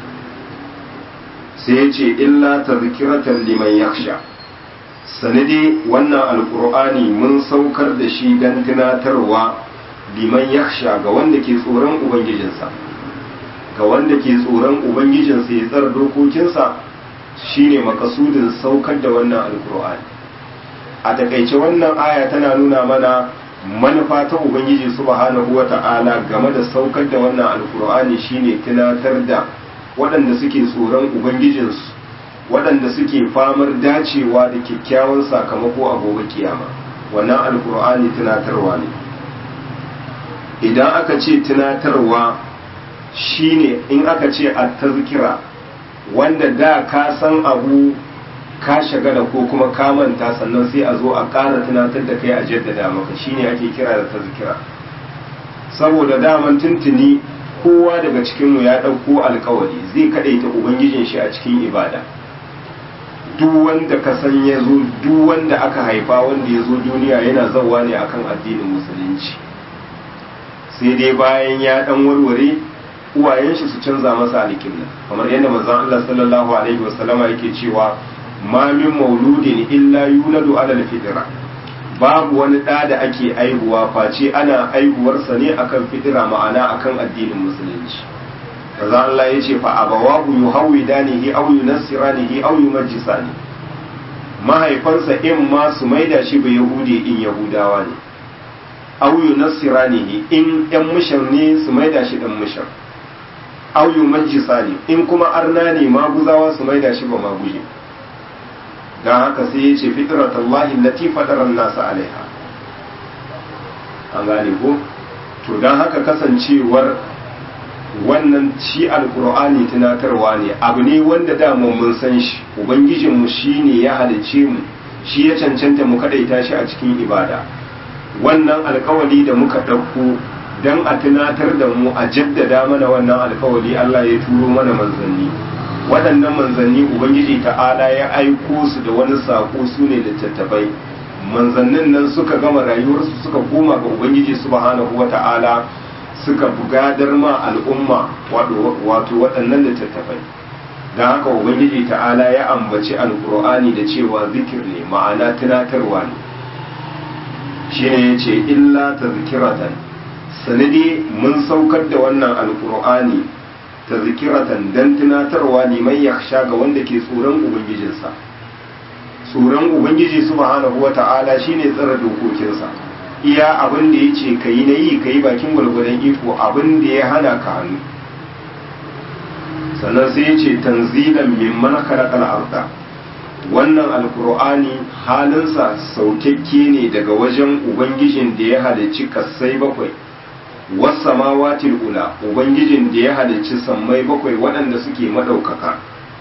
sai ya ce illa tazkiratan liman yakhsha sanade wannan alqur'ani mun saukar da shi dan tunatarwa liman yakhsha ga wanda ke tsoron ubangijinsa ga wanda ke tsoron ubangijinsa ya tsara dokokinsa shine makasudin saukar da wannan alkur'ani a takaice wannan aya tana nuna mana manufa ta ubangiji subhanahu wata'ala game da saukar da wannan alkur'ani shine tunatar da waɗanda suke tsoron ubangijinsu waɗanda suke famar dacewa da kyakkyawan sakamako a gobe kiyama wannan alkur'ani tunatarwa ne idan aka ce tunatarwa shine in aka ce a tazkira wanda da ka san abu ka shagala ko kuma ka manta sannan sai a zo a ƙara tunatar da kai a jaddada maka shine ake kira da tazkira saboda daman tuntuni kowa daga cikinmu ya ɗauko alkawari zai kaɗaita ubangijin shi a cikin ibada duk wanda ka san ya zo duk wanda aka haifa wanda ya zo duniya yana zauwa ne akan addinin musulunci sai dai bayan ya ɗan warware uwayen shi su canza masa alƙibla kamar yadda manzon Allah sallallahu alaihi wasallama yake cewa ma min mauludin illa yuladu ala alfitra babu wani ɗa da ake aihuwa face ana aihuwarsa ne akan fitira ma'ana akan addinin musulunci manzon Allah ya ce fa abawahu yuhawidanihi aw yunassiranihi aw yumajjisani mahaifansa in ma su maida shi ba yahudi in yahudawa ne aw yunassiranihi in yan mushar ne su maida shi dan mushar aw yumajjisa ne in kuma arna ne maguzawa su maida shi ba maguje dan haka sai yace fitratallahi allati fatara an-nas alaiha an gane ko to dan haka kasancewar wannan shi alqur'ani tunatarwa ne abu ne wanda da mun san shi ubangijin mu shine ya halice mu shi ya cancanta mu kadaita shi a cikin ibada wannan alkawali da muka ɗauko don a tunatar da mu a jaddada mana wannan alkawali Allah ya turo mana manzanni waɗannan manzanni ubangiji ta'ala ya aiko su da wani saƙo su ne littattafai manzannin nan suka gama rayuwarsu suka koma ga ubangiji subhanahu wa ta'ala suka bugadar ma al'umma wato waɗannan littattafai don haka ubangiji ta'ala ya ambaci alkur'ani da cewa zikir ne ma'ana tunatarwa ne shi ne ya ce illa ta zikiratan sanadi mun saukar da wannan alkur'ani ta zikiratan don tunatarwa liman ya sha ga wanda ke tsoron ubangijinsa tsoron ubangiji subhanahu wa ta'ala shine tsara dokokinsa iya abin da ya ce ka yi na yi ka yi bakin gwalgwadon iko abin da ya hana ka hannu sannan sai ya ce tanzilan mimman khalaqal arda wannan alkur'ani halinsa saukakke ne daga wajen ubangijin da ya halicci kassai bakwai wasamawatil ula ubangijin da ya halicci sammai bakwai waɗanda suke maɗaukaka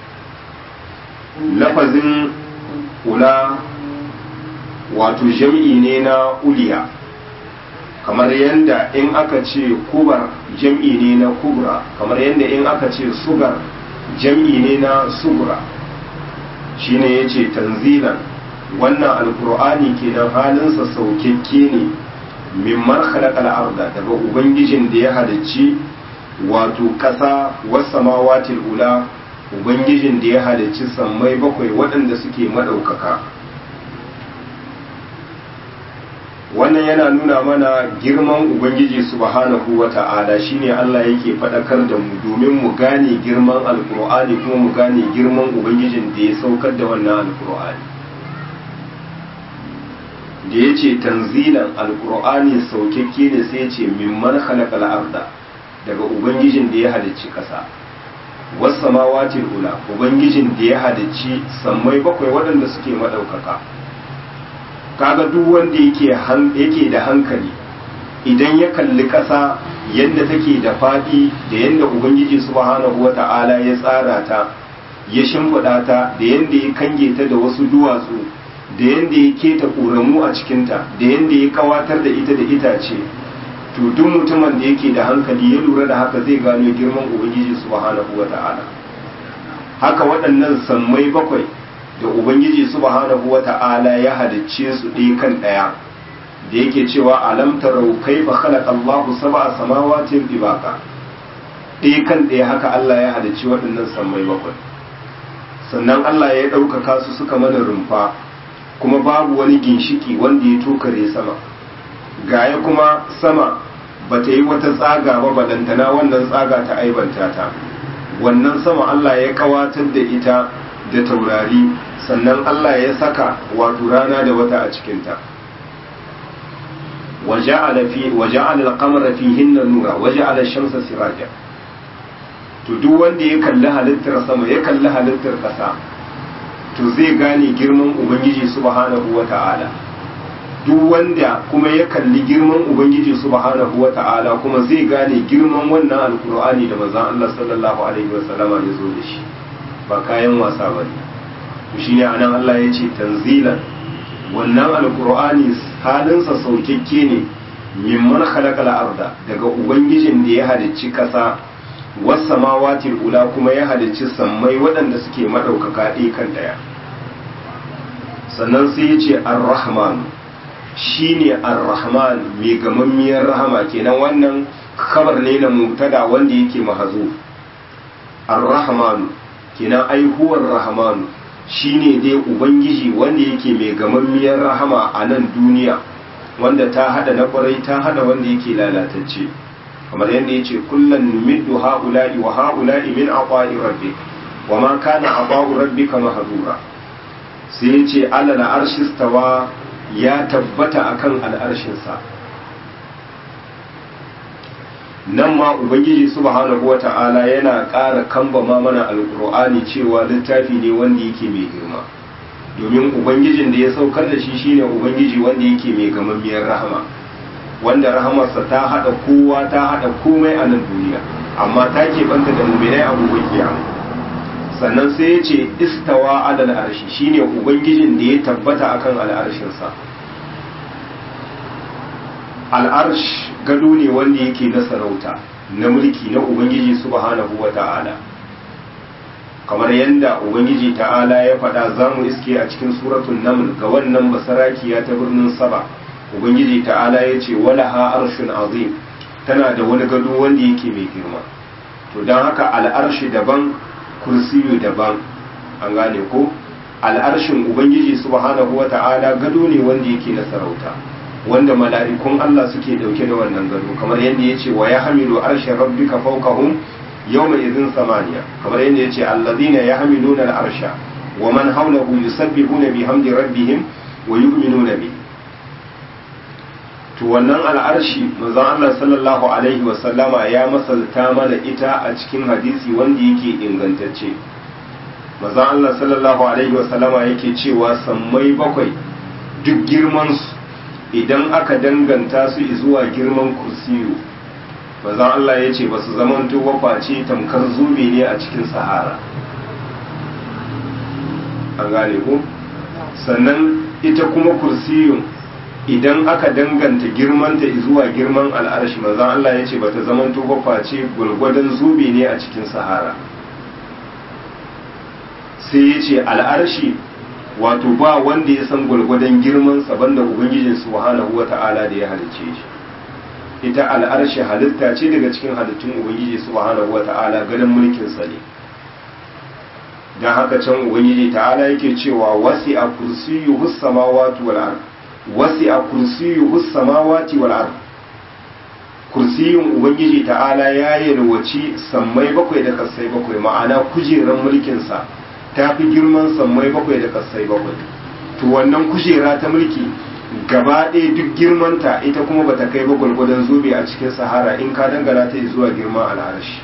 lafazin ula wato jam'i ne na uliya kamar yadda in aka ce kubar jam'i ne na kubra kamar yadda in aka ce sugar jam'i ne na sugura shine ya ce tanzilan wannan alkur'ani kenan halinsa saukakke ne mimman khalaqal arda daga ubangijin da ya halicci wato ƙasa wasamawatil ula ubangijin da ya halicci sammai bakwai waɗanda suke maɗaukaka wannan yana nuna mana girman ubangiji subhanahu wa ta'ala shine Allah yake faɗakar da mu domin mu gane girman alkur'ani kuma mu gane girman ubangijin da ya saukar da wannan alkur'ani da ya ce tanzilan alkur'ani saukakke ne sai ce mimman halakal arda daga ubangijin da ya halicci ƙasa wasu samawatin ula ubangijin da ya halicci sammai bakwai waɗanda suke maɗaukaka kaga duk wanda yake da hankali idan ya kalli ƙasa yadda take da faɗi da yadda ubangiji subhanahu wata'ala ya tsara ta ya shimfiɗa ta da yadda ya kange ta da wasu duwatsu da yadda ya keta ƙoramu a cikinta da yadda ya kawatar da ita da itace to duk mutumin da yake da hankali ya lura da haka zai gano girman ubangiji subhanahu wata'ala haka waɗannan sammai bakwai da ubangiji subhanahu wata'ala ya halicce su ɗaya kan ɗaya da yake cewa alam tarau kaifa khalaqa Allahu sab'a samawatin tibaqa ɗaya kan ɗaya haka Allah ya halicci waɗannan sammai bakwai sannan Allah ya ɗaukaka su suka mana rumfa kuma babu wani ginshiki wanda ya tokare sama gaya kuma sama ba ta yi wata tsaga ba balantana wannan tsaga ta aibanta ta wannan sama Allah ya kawatar da ita da taurari sannan Allah ya saka wato rana da wata a cikinta وجعل في وجعل القمر فيهن نورا وجعل الشمس سراجا to duk wanda ya kalli halittar sama ya kalli halittar ƙasa to zai gane girman ubangiji subhanahu wata'ala duk wanda kuma ya kalli girman ubangiji subhanahu wata'ala kuma zai gane girman wannan alkur'ani da manzon Allah sallallahu alaihi wasallama ya zo da shi ba kayan wasa bane to shine anan Allah ya ce tanzilan wannan alkur'ani halinsa saukakke ne mimman khalaqal arda daga ubangijin da ya halicci kasa was samawati ula kuma ya halicci sammai waɗanda suke madaukaka ɗaya kan ɗaya sannan sai ya ce ar-rahman shine ar-rahman mai gamammiyar rahama kenan wannan kabar ne na mubtada wanda yake mahazuf ar-rahman kenan ai huwa ar-rahman shine dai ubangiji wanda yake mai gamammiyar rahama a nan duniya wanda ta hada na kwarai ta hada wanda yake lalatacce kamar yadda yace kullan numiddu haula'i wa haula'i min aqa'i rabbik wa ma kana aqa'u rabbika mahdura sai yace ala na arshistawa ya tabbata akan al'arshin sa nan ma ubangiji subhanahu wata'ala yana ƙara kambama mana alƙur'ani cewa littafi ne wanda yake mai girma domin ubangijin da ya saukar da shi shine ubangiji wanda yake mai gamammiyar rahama wanda rahamarsa ta haɗa kowa ta haɗa komai a nan duniya amma ta keɓanta da muminai abubuwan kiyama sannan sai ya ce istawa adal arshi shine ubangijin da ya tabbata akan al'arshinsa al'arsh gado ne wanda yake na sarauta na mulki na ubangiji subhanahu wa ta'ala kamar yadda ubangiji ta'ala ya faɗa za mu iske a cikin suratun naml ga wannan basarakiya ta birnin saba ubangiji ta'ala ya ce wala ha arshun azim tana da wani gado wanda yake mai girma to don haka al'arshi daban kursiyu daban an gane ko al'arshin ubangiji subhanahu wa ta'ala gado ne wanda yake na sarauta wanda mala'ikun Allah suke dauke da wannan gado kamar yadda ya ce wa ya hamilu arshin rabbika fawqahum yawma idhin samaniya kamar yadda ya ce alladhina yahmiluna al-arsha wa man hawlahu yusabbihuna bihamdi rabbihim wa yu'minuna bi to wannan al'arshi manzon Allah sallallahu alaihi wa sallama ya masalta mana ita a cikin hadisi wanda yake ingantacce manzon Allah sallallahu alaihi wa sallama yake cewa sammai bakwai duk girman su idan aka danganta su zuwa girman kursiyu manzon Allah ya ce ba su zamanto wafaci tamkar zube ne a cikin sahara an gane ku sannan ita kuma kursiyun idan aka danganta girmanta zuwa girman al'arshi manzon Allah ya ce ba ta zamanto wafaci gwargwadon zube ne a cikin sahara sai ya ce al'arshi wato ba wanda ya san gwargwadon girman sa banda ubangijin subhanahu wata'ala da ya halicce shi ita al'arshi halitta ce daga cikin halittun ubangiji subhanahu wata'ala ganin mulkin sa ne dan haka can ubangiji ta'ala yake cewa wasi'a kursiyyuhu samawati wal ard wasi'a kursiyyuhu samawati wal ard kursiyun ubangiji ta'ala ya yalwaci sammai bakwai da kasai bakwai ma'ana kujeran mulkin sa ta fi girman sammai bakwai da kasai bakwai to wannan kujera ta mulki gaba ɗaya duk girmanta ita kuma bata kai ba gwargwadon zobe a cikin sahara in ka dangana ta zuwa girman al'arshi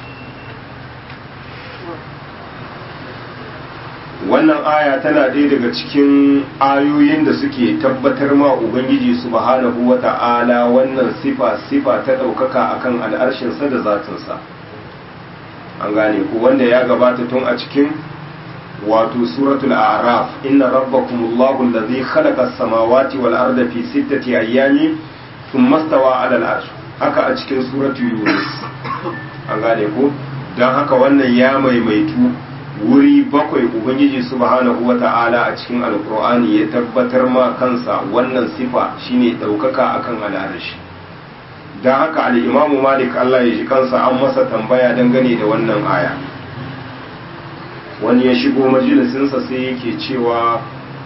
wannan aya tana ɗaya daga cikin ayoyin da suke tabbatar ma ubangiji subhanahu wa ta'ala wannan sifa sifa ta ɗaukaka akan al'arshinsa da zatinsa an gane ku wanda ya gabata tun a cikin wato suratul a'raf inna rabbakumullahu allazi khalaqa as-samawati wal arda fi sittati ayyamin thumma stawa 'ala al-'arsh haka a cikin suratul yunus an gane ku dan haka wannan ya maimaitu wuri bakwai ubangiji subhanahu wata'ala a cikin alkur'ani ya tabbatar ma kansa wannan sifa shine daukaka akan al'arshi don haka al'imamu malik allah ya ji kansa an masa tambaya dangane da wannan aya wani ya shigo majalisinsa sai yake cewa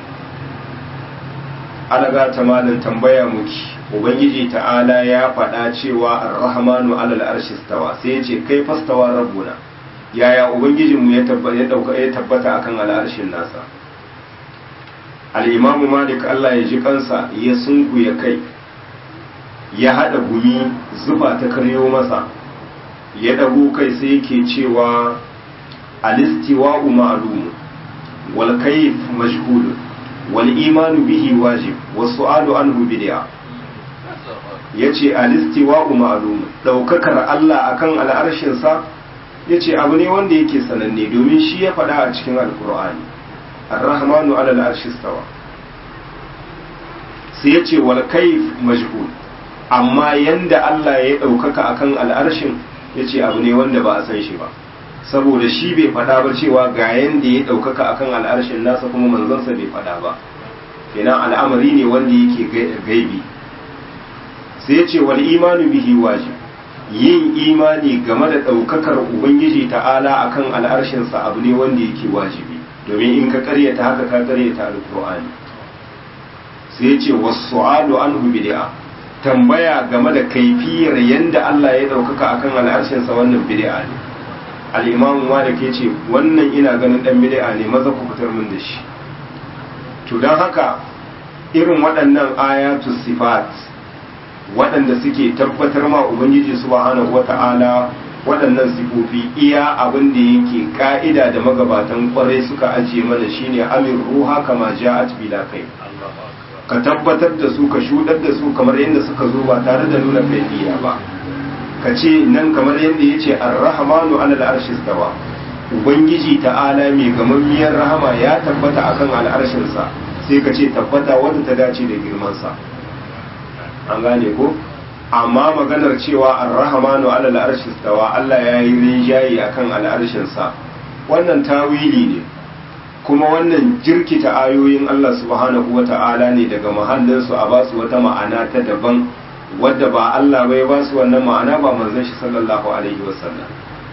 alaga ta malin tambaya muki ubangiji ta'ala ya faɗa cewa ar-rahmanu alal arshi stawa sai ya ce kai fastawa rabbuna yaya ubangijinmu ya tabbata akan al'arshin nasa al'imamu malik Allah ya ji kansa ya sunku ya kai ya haɗa gumi zufa ta karyo masa ya ɗago kai sai yake cewa alistiwa'u ma'lumu wal kayf majhul wal imanu bihi wajib was su'alu anhu bid'a yace alistiwa'u ma'lumu daukakar Allah akan al'arshin sa ya ce abu ne wanda yake sananne domin shi ya faɗa a cikin alkur'ani ar-rahmanu ala al-arshistawa sai ya ce wal kayf majhul amma yanda Allah ya ɗaukaka akan al'arshin ya ce abu ne wanda ba a san shi ba saboda shi bai faɗa ba cewa ga yanda ya ɗaukaka akan al'arshin nasa kuma manzansa bai faɗa ba kenan al'amari ne wanda yake gaibi sai ya ce wal imanu bihi wajib yin imani game da ɗaukakar ubangiji ta'ala akan al'arshinsa abu ne wanda yake wajibi domin in ka karyata haka ka karyata alkur'ani sai ya ce wasu anhu bid'a tambaya game da kaifiyar yanda Allah ya ɗaukaka akan al'arshinsa wannan bid'a ne al-imam malik ya ce wannan ina ganin dan bid'a ne maza ku fitar min da shi to don haka irin waɗannan ayatu sifat waɗanda suke tabbatar ma ubangiji subhanahu wata'ala waɗannan sifofi iya abin da yake ka'ida da magabatan kwarai suka ajiye mana shine amir ruha kama ja'at bila kai ka tabbatar da su ka shudar da su kamar yadda suka zo ba tare da nuna kaifiya ba ka ce nan kamar yadda ya ce ar-rahmanu ala al-arshi stawa ubangiji ta'ala mai gamammiyar rahama ya tabbata akan al'arshinsa sai ka ce tabbata wadda ta dace da girmansa an gane ko amma maganar cewa ar-rahmanu ala al-arshi stawa Allah ya yi rinjayi akan al'arshin sa wannan tawili ne kuma wannan jirkita ayoyin Allah subhanahu wata'ala ne daga mahallin su a basu wata ma'ana ta daban wadda ba Allah bai ba su wannan ma'ana ba manzon shi sallallahu alaihi wasallam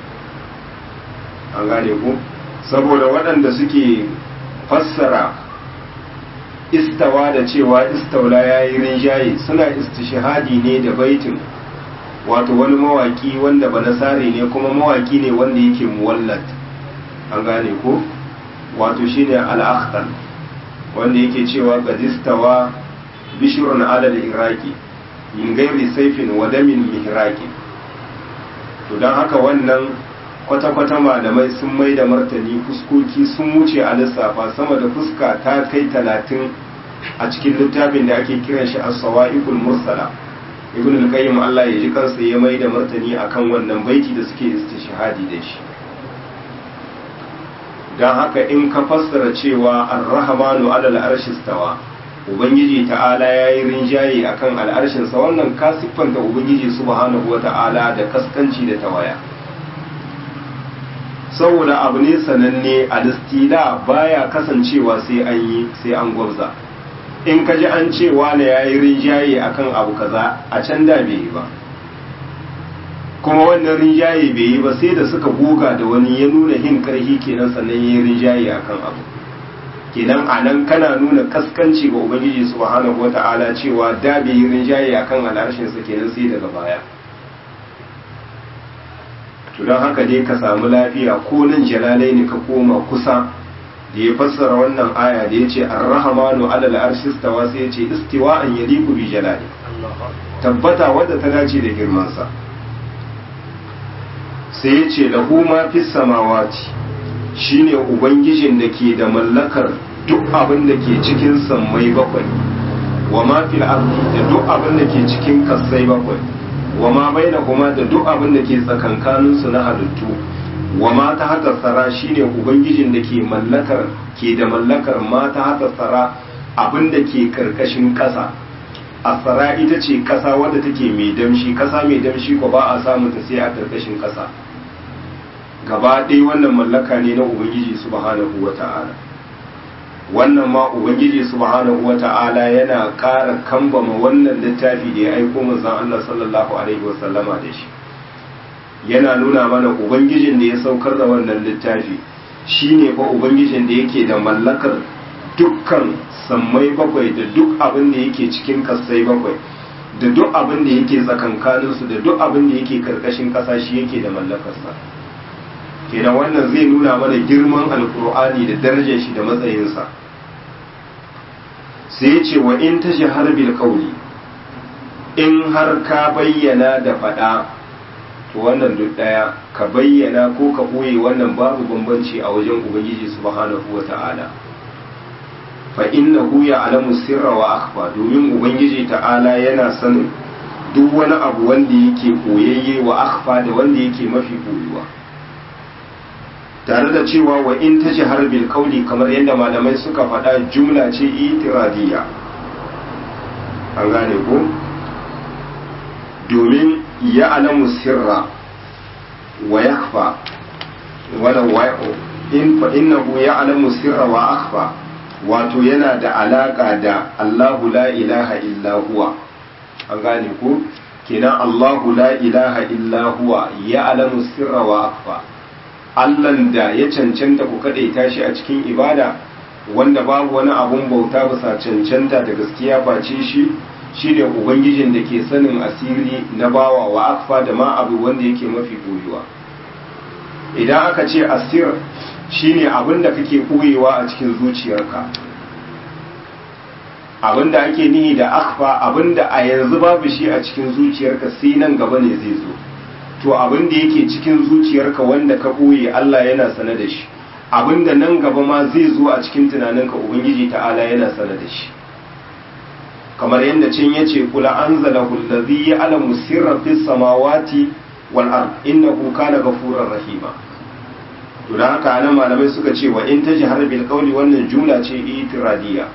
an gane ku saboda waɗanda suke fassara istawa da cewa istaula ya yi rinjaye suna istishahadi ne da baitin wato wani mawaki wanda ba nasare ne kuma mawaki ne wanda yake muwallat an gane ko wato shine al-akhtar wanda yake cewa gadistawa bishrun ala iraki min gairi saifin wa damin mihraki to dan haka wannan kwata-kwata malamai sun mai da martani fuskoki sun wuce a lissafa sama da fuska ta kai talatin a cikin littafin da ake kiran shi a sawa'iqul mursala ibn al-qayyim Allah ya ji kansa ya mai da martani akan wannan baiti da suke istishhadi da shi dan haka in ka fassara cewa ar-rahmanu 'ala al-arshi stawa ubangiji ta'ala yayi rinjaye akan al'arshin sa wannan ka siffanta ubangiji subhanahu wata'ala da kaskanci da tawaya saboda abu ne sananne alistila baya kasancewa sai an yi sai an gwabza in ka ji an cewa na ya yi rinjaye akan abu kaza a can da bai yi ba kuma wannan rinjaye bai yi ba sai da suka goga da wani ya nuna hin karhi kenan sannan ya yi rinjaye akan abu kenan a nan kana nuna kaskanci ga ubangiji subhanahu wata'ala cewa da bai yi rinjaye akan al'arshinsa kenan sai daga baya to don haka dai ka samu lafiya ko nan jalalai ne ka koma kusa da ya fassara wannan aya da ya ce ar-rahmanu alal arshi stawa sai ya ce istiwa'an yaliqu bi jalali tabbata wadda ta dace da girmansa sai ya ce lahu ma fis samawati shine ubangijin da ke da mallakar duk abin da ke cikin sammai bakwai wa ma fil ardi da duk abin da ke cikin kasai bakwai wa ma bainahuma da duk abin da ke tsakankanin su na halittu wa ma ta haka tsara shine ubangijin da ke mallakar ke da mallakar ma ta haka tsara abin da ke karkashin ƙasa asara ita ce ƙasa wadda take mai damshi ƙasa mai damshi ko ba a samun ta sai a karkashin ƙasa gaba ɗaya wannan mallaka ne na ubangiji subhanahu wata'ala wannan ma ubangiji subhanahu wata'ala yana ƙara kambama wannan littafi da ya aiko manzon Allah sallallahu alaihi wasallama da shi yana nuna mana ubangijin da ya saukar da wannan littafi shine fa ubangijin da yake da mallakar dukkan sammai bakwai da duk abin da yake cikin kasai bakwai da duk abin da yake tsakankaninsu da duk abin da yake karkashin ƙasa shi yake da mallakarsa kenan wannan zai nuna mana girman alkur'ani da darajar shi da matsayinsa sai ya ce wa in ta shahar bil kauli in har ka bayyana da faɗa to wannan duk ɗaya ka bayyana ko ka ɓoye wannan babu bambanci a wajen ubangiji subhanahu wa ta'ala fa innahu ya'lamu sirra wa akhfa domin ubangiji ta'ala yana sanin duk wani abu wanda yake koyayye wa akhfa da wanda yake mafi koyuwa tare da cewa wa in ta har bil kauli kamar yadda malamai suka faɗa jumla ce itiradiyya an gane ko domin ya alamu sirra wa yakhfa wala wa in fa innahu ya alamu sirra wa akhfa wato yana da alaka da Allahu la ilaha illa huwa an gane ko kenan Allahu la ilaha illa huwa ya alamu sirra wa akhfa Allahn da ya cancanta ku kaɗaita shi a cikin ibada wanda babu wani abun bauta bisa cancanta da gaskiya face shi shi ne ubangijin da ke sanin asiri na bawa wa akfa da ma abu wanda yake mafi koyuwa idan aka ce asir shi ne abin da kake koyewa a cikin zuciyarka abin da ake nihi da akfa abin da a yanzu babu shi a cikin zuciyarka sai nan gaba ne zai zo to abin da yake cikin zuciyarka wanda ka ɓoye Allah yana sane da shi abin da nan gaba ma zai zo a cikin tunaninka ubangiji ta'ala yana sane da shi kamar yadda cin ya ce kula an zala hullazi ya alamu sirra fis samawati wal ard innahu kana ghafurur rahima to dan haka nan malamai suka ce wa in tajhar bil qawli wannan jumla ce itiradiyya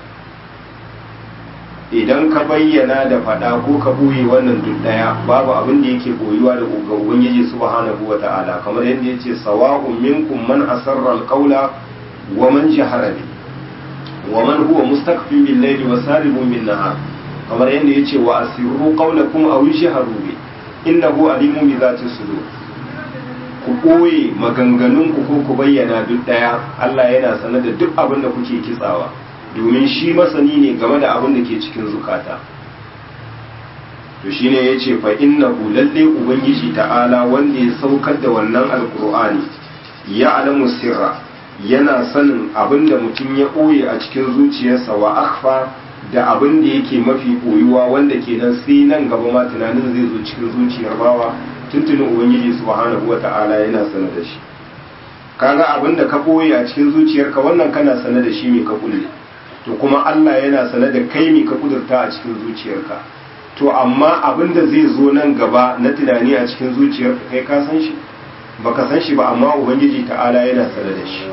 idan ka bayyana da fada ko ka buye wannan duk daya babu abin da yake boyuwa da ga ubangiji subhanahu wata'ala kamar yadda yace sawa'un minkum man asarra al-qawla wa man jahara bi wa man huwa mustakfin bil layli wa saribun bin nahar kamar yadda yace wa asirru qawlakum aw jahru bi innahu alimun bi zati sudur ku boye maganganun ku ko ku bayyana duk daya Allah yana sanar da duk abin da kuke kitsawa domin shi masani ne game da abin da ke cikin zukata to shine ya ce fa innahu lalle ubangiji ta'ala wanda ya saukar da wannan alkur'ani ya alamu sirra yana sanin abin da mutum ya ɓoye a cikin zuciyarsa wa akhfa da abin da yake mafi ɓoyuwa wanda ke nan sai nan gaba ma tunanin zai zo cikin zuciyar bawa tuntunin ubangiji subhanahu wa ta'ala yana sanar da shi kaga abin da ka ɓoye a cikin zuciyarka wannan kana sanar da shi mai ka kulle to kuma Allah yana sane da kai ne ka kudurta a cikin zuciyarka to amma abin da zai zo nan gaba na tunani a cikin zuciyarka kai ka san shi baka san shi ba amma ubangiji ta'ala yana sane da shi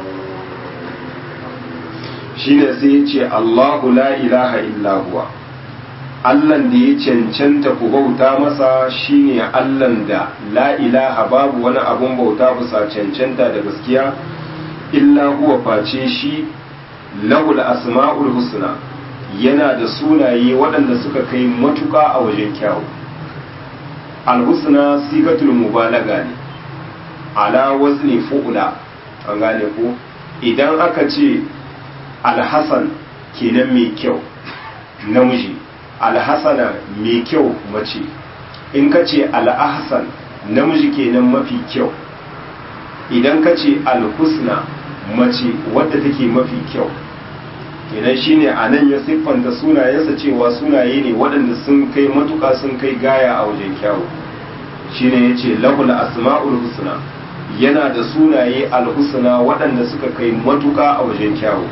shine sai ya ce Allahu la ilaha illa huwa Allahn da ya cancanta ku bauta masa shine Allahn da la ilaha babu wani abun bauta bisa cancanta da gaskiya illa huwa face shi lahul asma'ul husna yana da sunaye waɗanda suka kai matuƙa a wajen kyawu alhusna sigatul mubalaga ne ala wazni fu'ula an gane ko idan aka ce alhasan kenan mai kyau namiji alhasana mai kyau mace in ka ce al'ahsan namiji kenan mafi kyau idan ka ce alhusna mace wadda take mafi kyau kenan shine a nan ya siffanta sunayensa cewa sunaye ne waɗanda sun kai matuƙa sun kai gaya a wajen kyawu shine ya ce lahul asma'ul husna yana da sunaye alhusna waɗanda suka kai matuƙa a wajen kyawu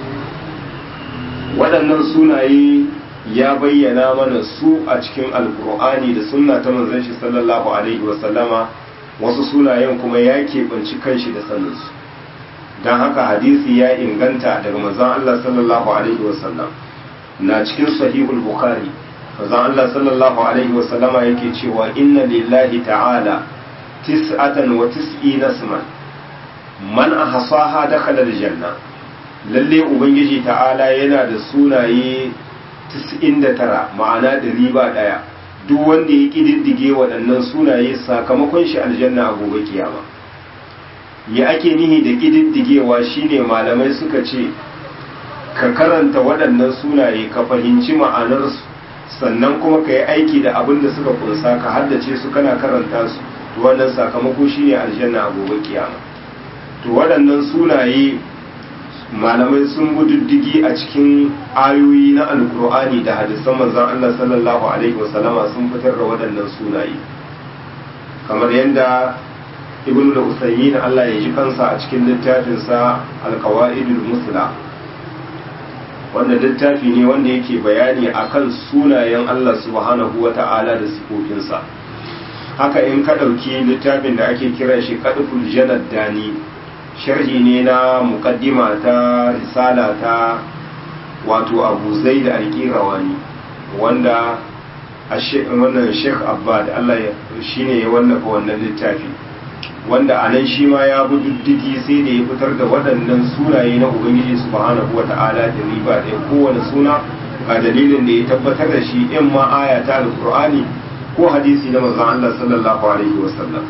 waɗannan sunaye ya bayyana mana su a cikin alkur'ani da sunna ta manzon shi sallallahu alaihi wasallama wasu sunayen kuma ya keɓanci kanshi da saninsu don haka hadisi ya inganta daga manzon Allah sallallahu alaihi wasallam na cikin sahihul bukhari manzon Allah sallallahu alaihi wasallama yake cewa inna lillahi ta'ala tis'atan wa tis'ina isman man ahsaha dakhala aljanna lalle ubangiji ta'ala yana da sunaye 99 ma'ana da riba daya duk wanda ya kididdige waɗannan sunaye sakamakon shi aljanna a gobe kiyama ya ake nihi da kididdigewa shine malamai suka ce ka karanta waɗannan sunaye ka fahimci ma'anarsu sannan kuma ka yi aiki da abin da suka kunsa ka haddace su kana karanta su to wannan sakamako shine aljanna a gobe kiyama to waɗannan sunaye malamai sun diddigi a cikin ayoyi na alkur'ani da hadisan manzon Allah sallallahu alaihi wasallama sun fitar da waɗannan sunaye kamar yadda ibn da usaymin Allah ya ji kansa a cikin littafinsa alkawaidul musla wanda littafi ne wanda yake bayani akan sunayen Allah subhanahu wa ta'ala da sifofinsa haka in ka ɗauki littafin da ake kira shi kadful janad dani sharhi ne na mukaddima ta risala ta wato abu zai da alƙirawani wanda wannan sheikh abbad allah shi ne ya wallafa wannan littafi wanda a nan shi ma ya bi diddigi sai da ya fitar da waɗannan sunaye na ubangiji subhanahu wa ta'ala da riba da kowane suna ga dalilin da ya tabbatar da shi in ma aya ta alƙur'ani ko hadisi na manzon allah sallallahu alaihi wasallam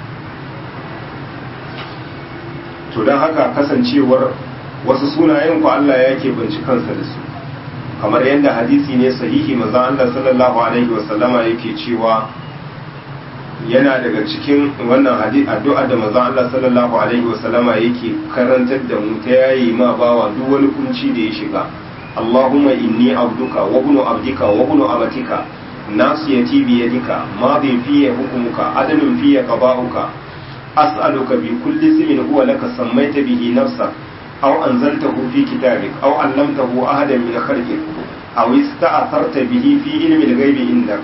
to don haka kasancewar wasu sunayen ku Allah ya ke binci kansa da su kamar yadda hadisi ne sahihi manzon Allah sallallahu alaihi wasallama yake cewa yana daga cikin wannan hadisi addu'a da manzon Allah sallallahu alaihi wasallama yake karantar da mu ta yayi ma bawa duk wani kunci da ya shiga Allahumma inni abduka wa ibnu abdika wa ibnu amatika nasiyati bi yadika madhi fiye hukumuka adalun fiye qada'uka أسألك بكل اسم هو لك سميت به نفسك أو أنزلته في كتابك أو علمته أحدا من خلقك أو استأثرت به في علم الغيب عندك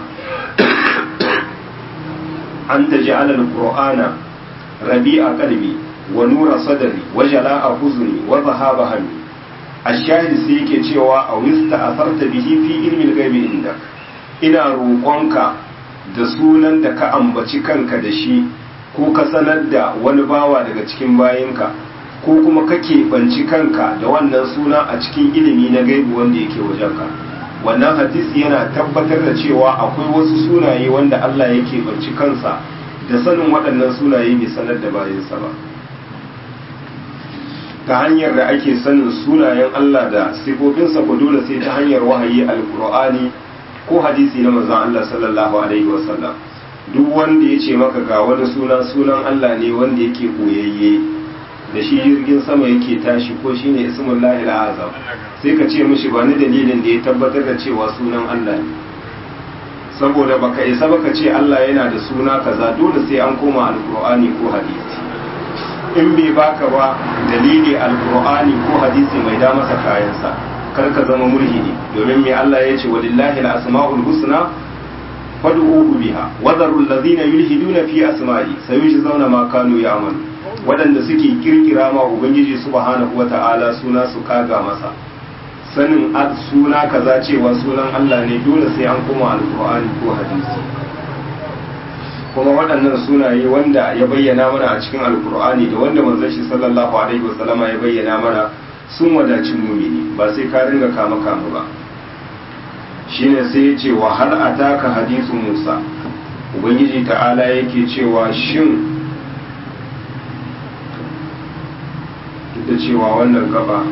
أن تجعل القرآن ربيع قلبي ونور صدري وجلاء حزني وذهاب همي الشاهد سيكي cewa أو استأثرت به في علم الغيب عندك ina roƙonka da sunan da ka ambaci kanka da shi ko ka sanar da wani bawa daga cikin bayinka ko kuma ka keɓanci kanka da wannan suna a cikin ilimi na gaibu wanda yake wajenka wannan hadisi yana tabbatar da cewa akwai wasu sunaye wanda Allah ya keɓanci kansa da sanin waɗannan sunaye bai sanar da bayinsa ba ta hanyar da ake sanin sunayen Allah da sifofinsa ko dole sai ta hanyar wahayi alkur'ani ko hadisi na manzon Allah sallallahu alaihi wasallam duk wanda ya ce maka ga wani suna sunan Allah ne wanda yake koyayye da shi jirgin sama yake tashi ko shine ismullahi azam sai ka ce mishi ba ni dalilin da ya tabbatar da cewa sunan Allah ne saboda baka isa baka ce Allah yana da suna kaza dole sai an koma alqur'ani ko hadisi in bai baka ba dalili alqur'ani ko hadisi mai da masa kayansa kar ka zama mulhidi domin me Allah ya ce walillahi al-asma'ul husna fad'uhu biha wa dharu alladhina yulhiduna fi asma'i sayujzauna ma kanu ya'malu wadanda suke kirkira ma ubangiji subhanahu wata'ala suna su kaga masa sanin suna kaza cewa sunan Allah ne dole sai an koma alqur'ani ko hadisi kuma waɗannan sunaye wanda ya bayyana mana a cikin alqur'ani da wanda manzon shi sallallahu alaihi wasallama ya bayyana mana sun wadaci mumini ba sai ka ringa kama kama ba shine sai ya ce wa hal ataka hadisu Musa ubangiji ta'ala yake cewa shin duk da cewa wannan gaba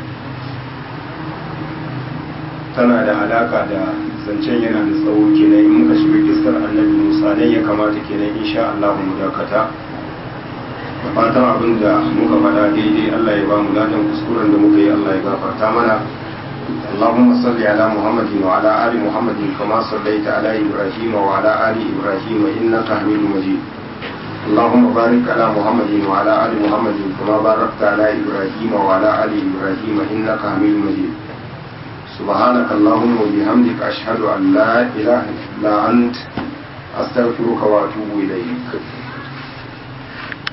tana da alaka da zancen yana da tsawo kenan in muka shiga kiskar annabi Musa nan ya kamata kenan insha Allah mu dakata fatan abin da muka faɗa daidai Allah ya ba mu ladan kuskuren da muka yi Allah ya gafarta mana اللهم صل على محمد وعلى آل محمد كما صليت على إبراهيم وعلى آل إبراهيم إنك حميد مجيد اللهم بارك على محمد وعلى آل محمد كما باركت على إبراهيم وعلى آل إبراهيم إنك حميد مجيد سبحانك اللهم وبحمدك أشهد أن لا إله إلا أنت أستغفرك وأتوب إليك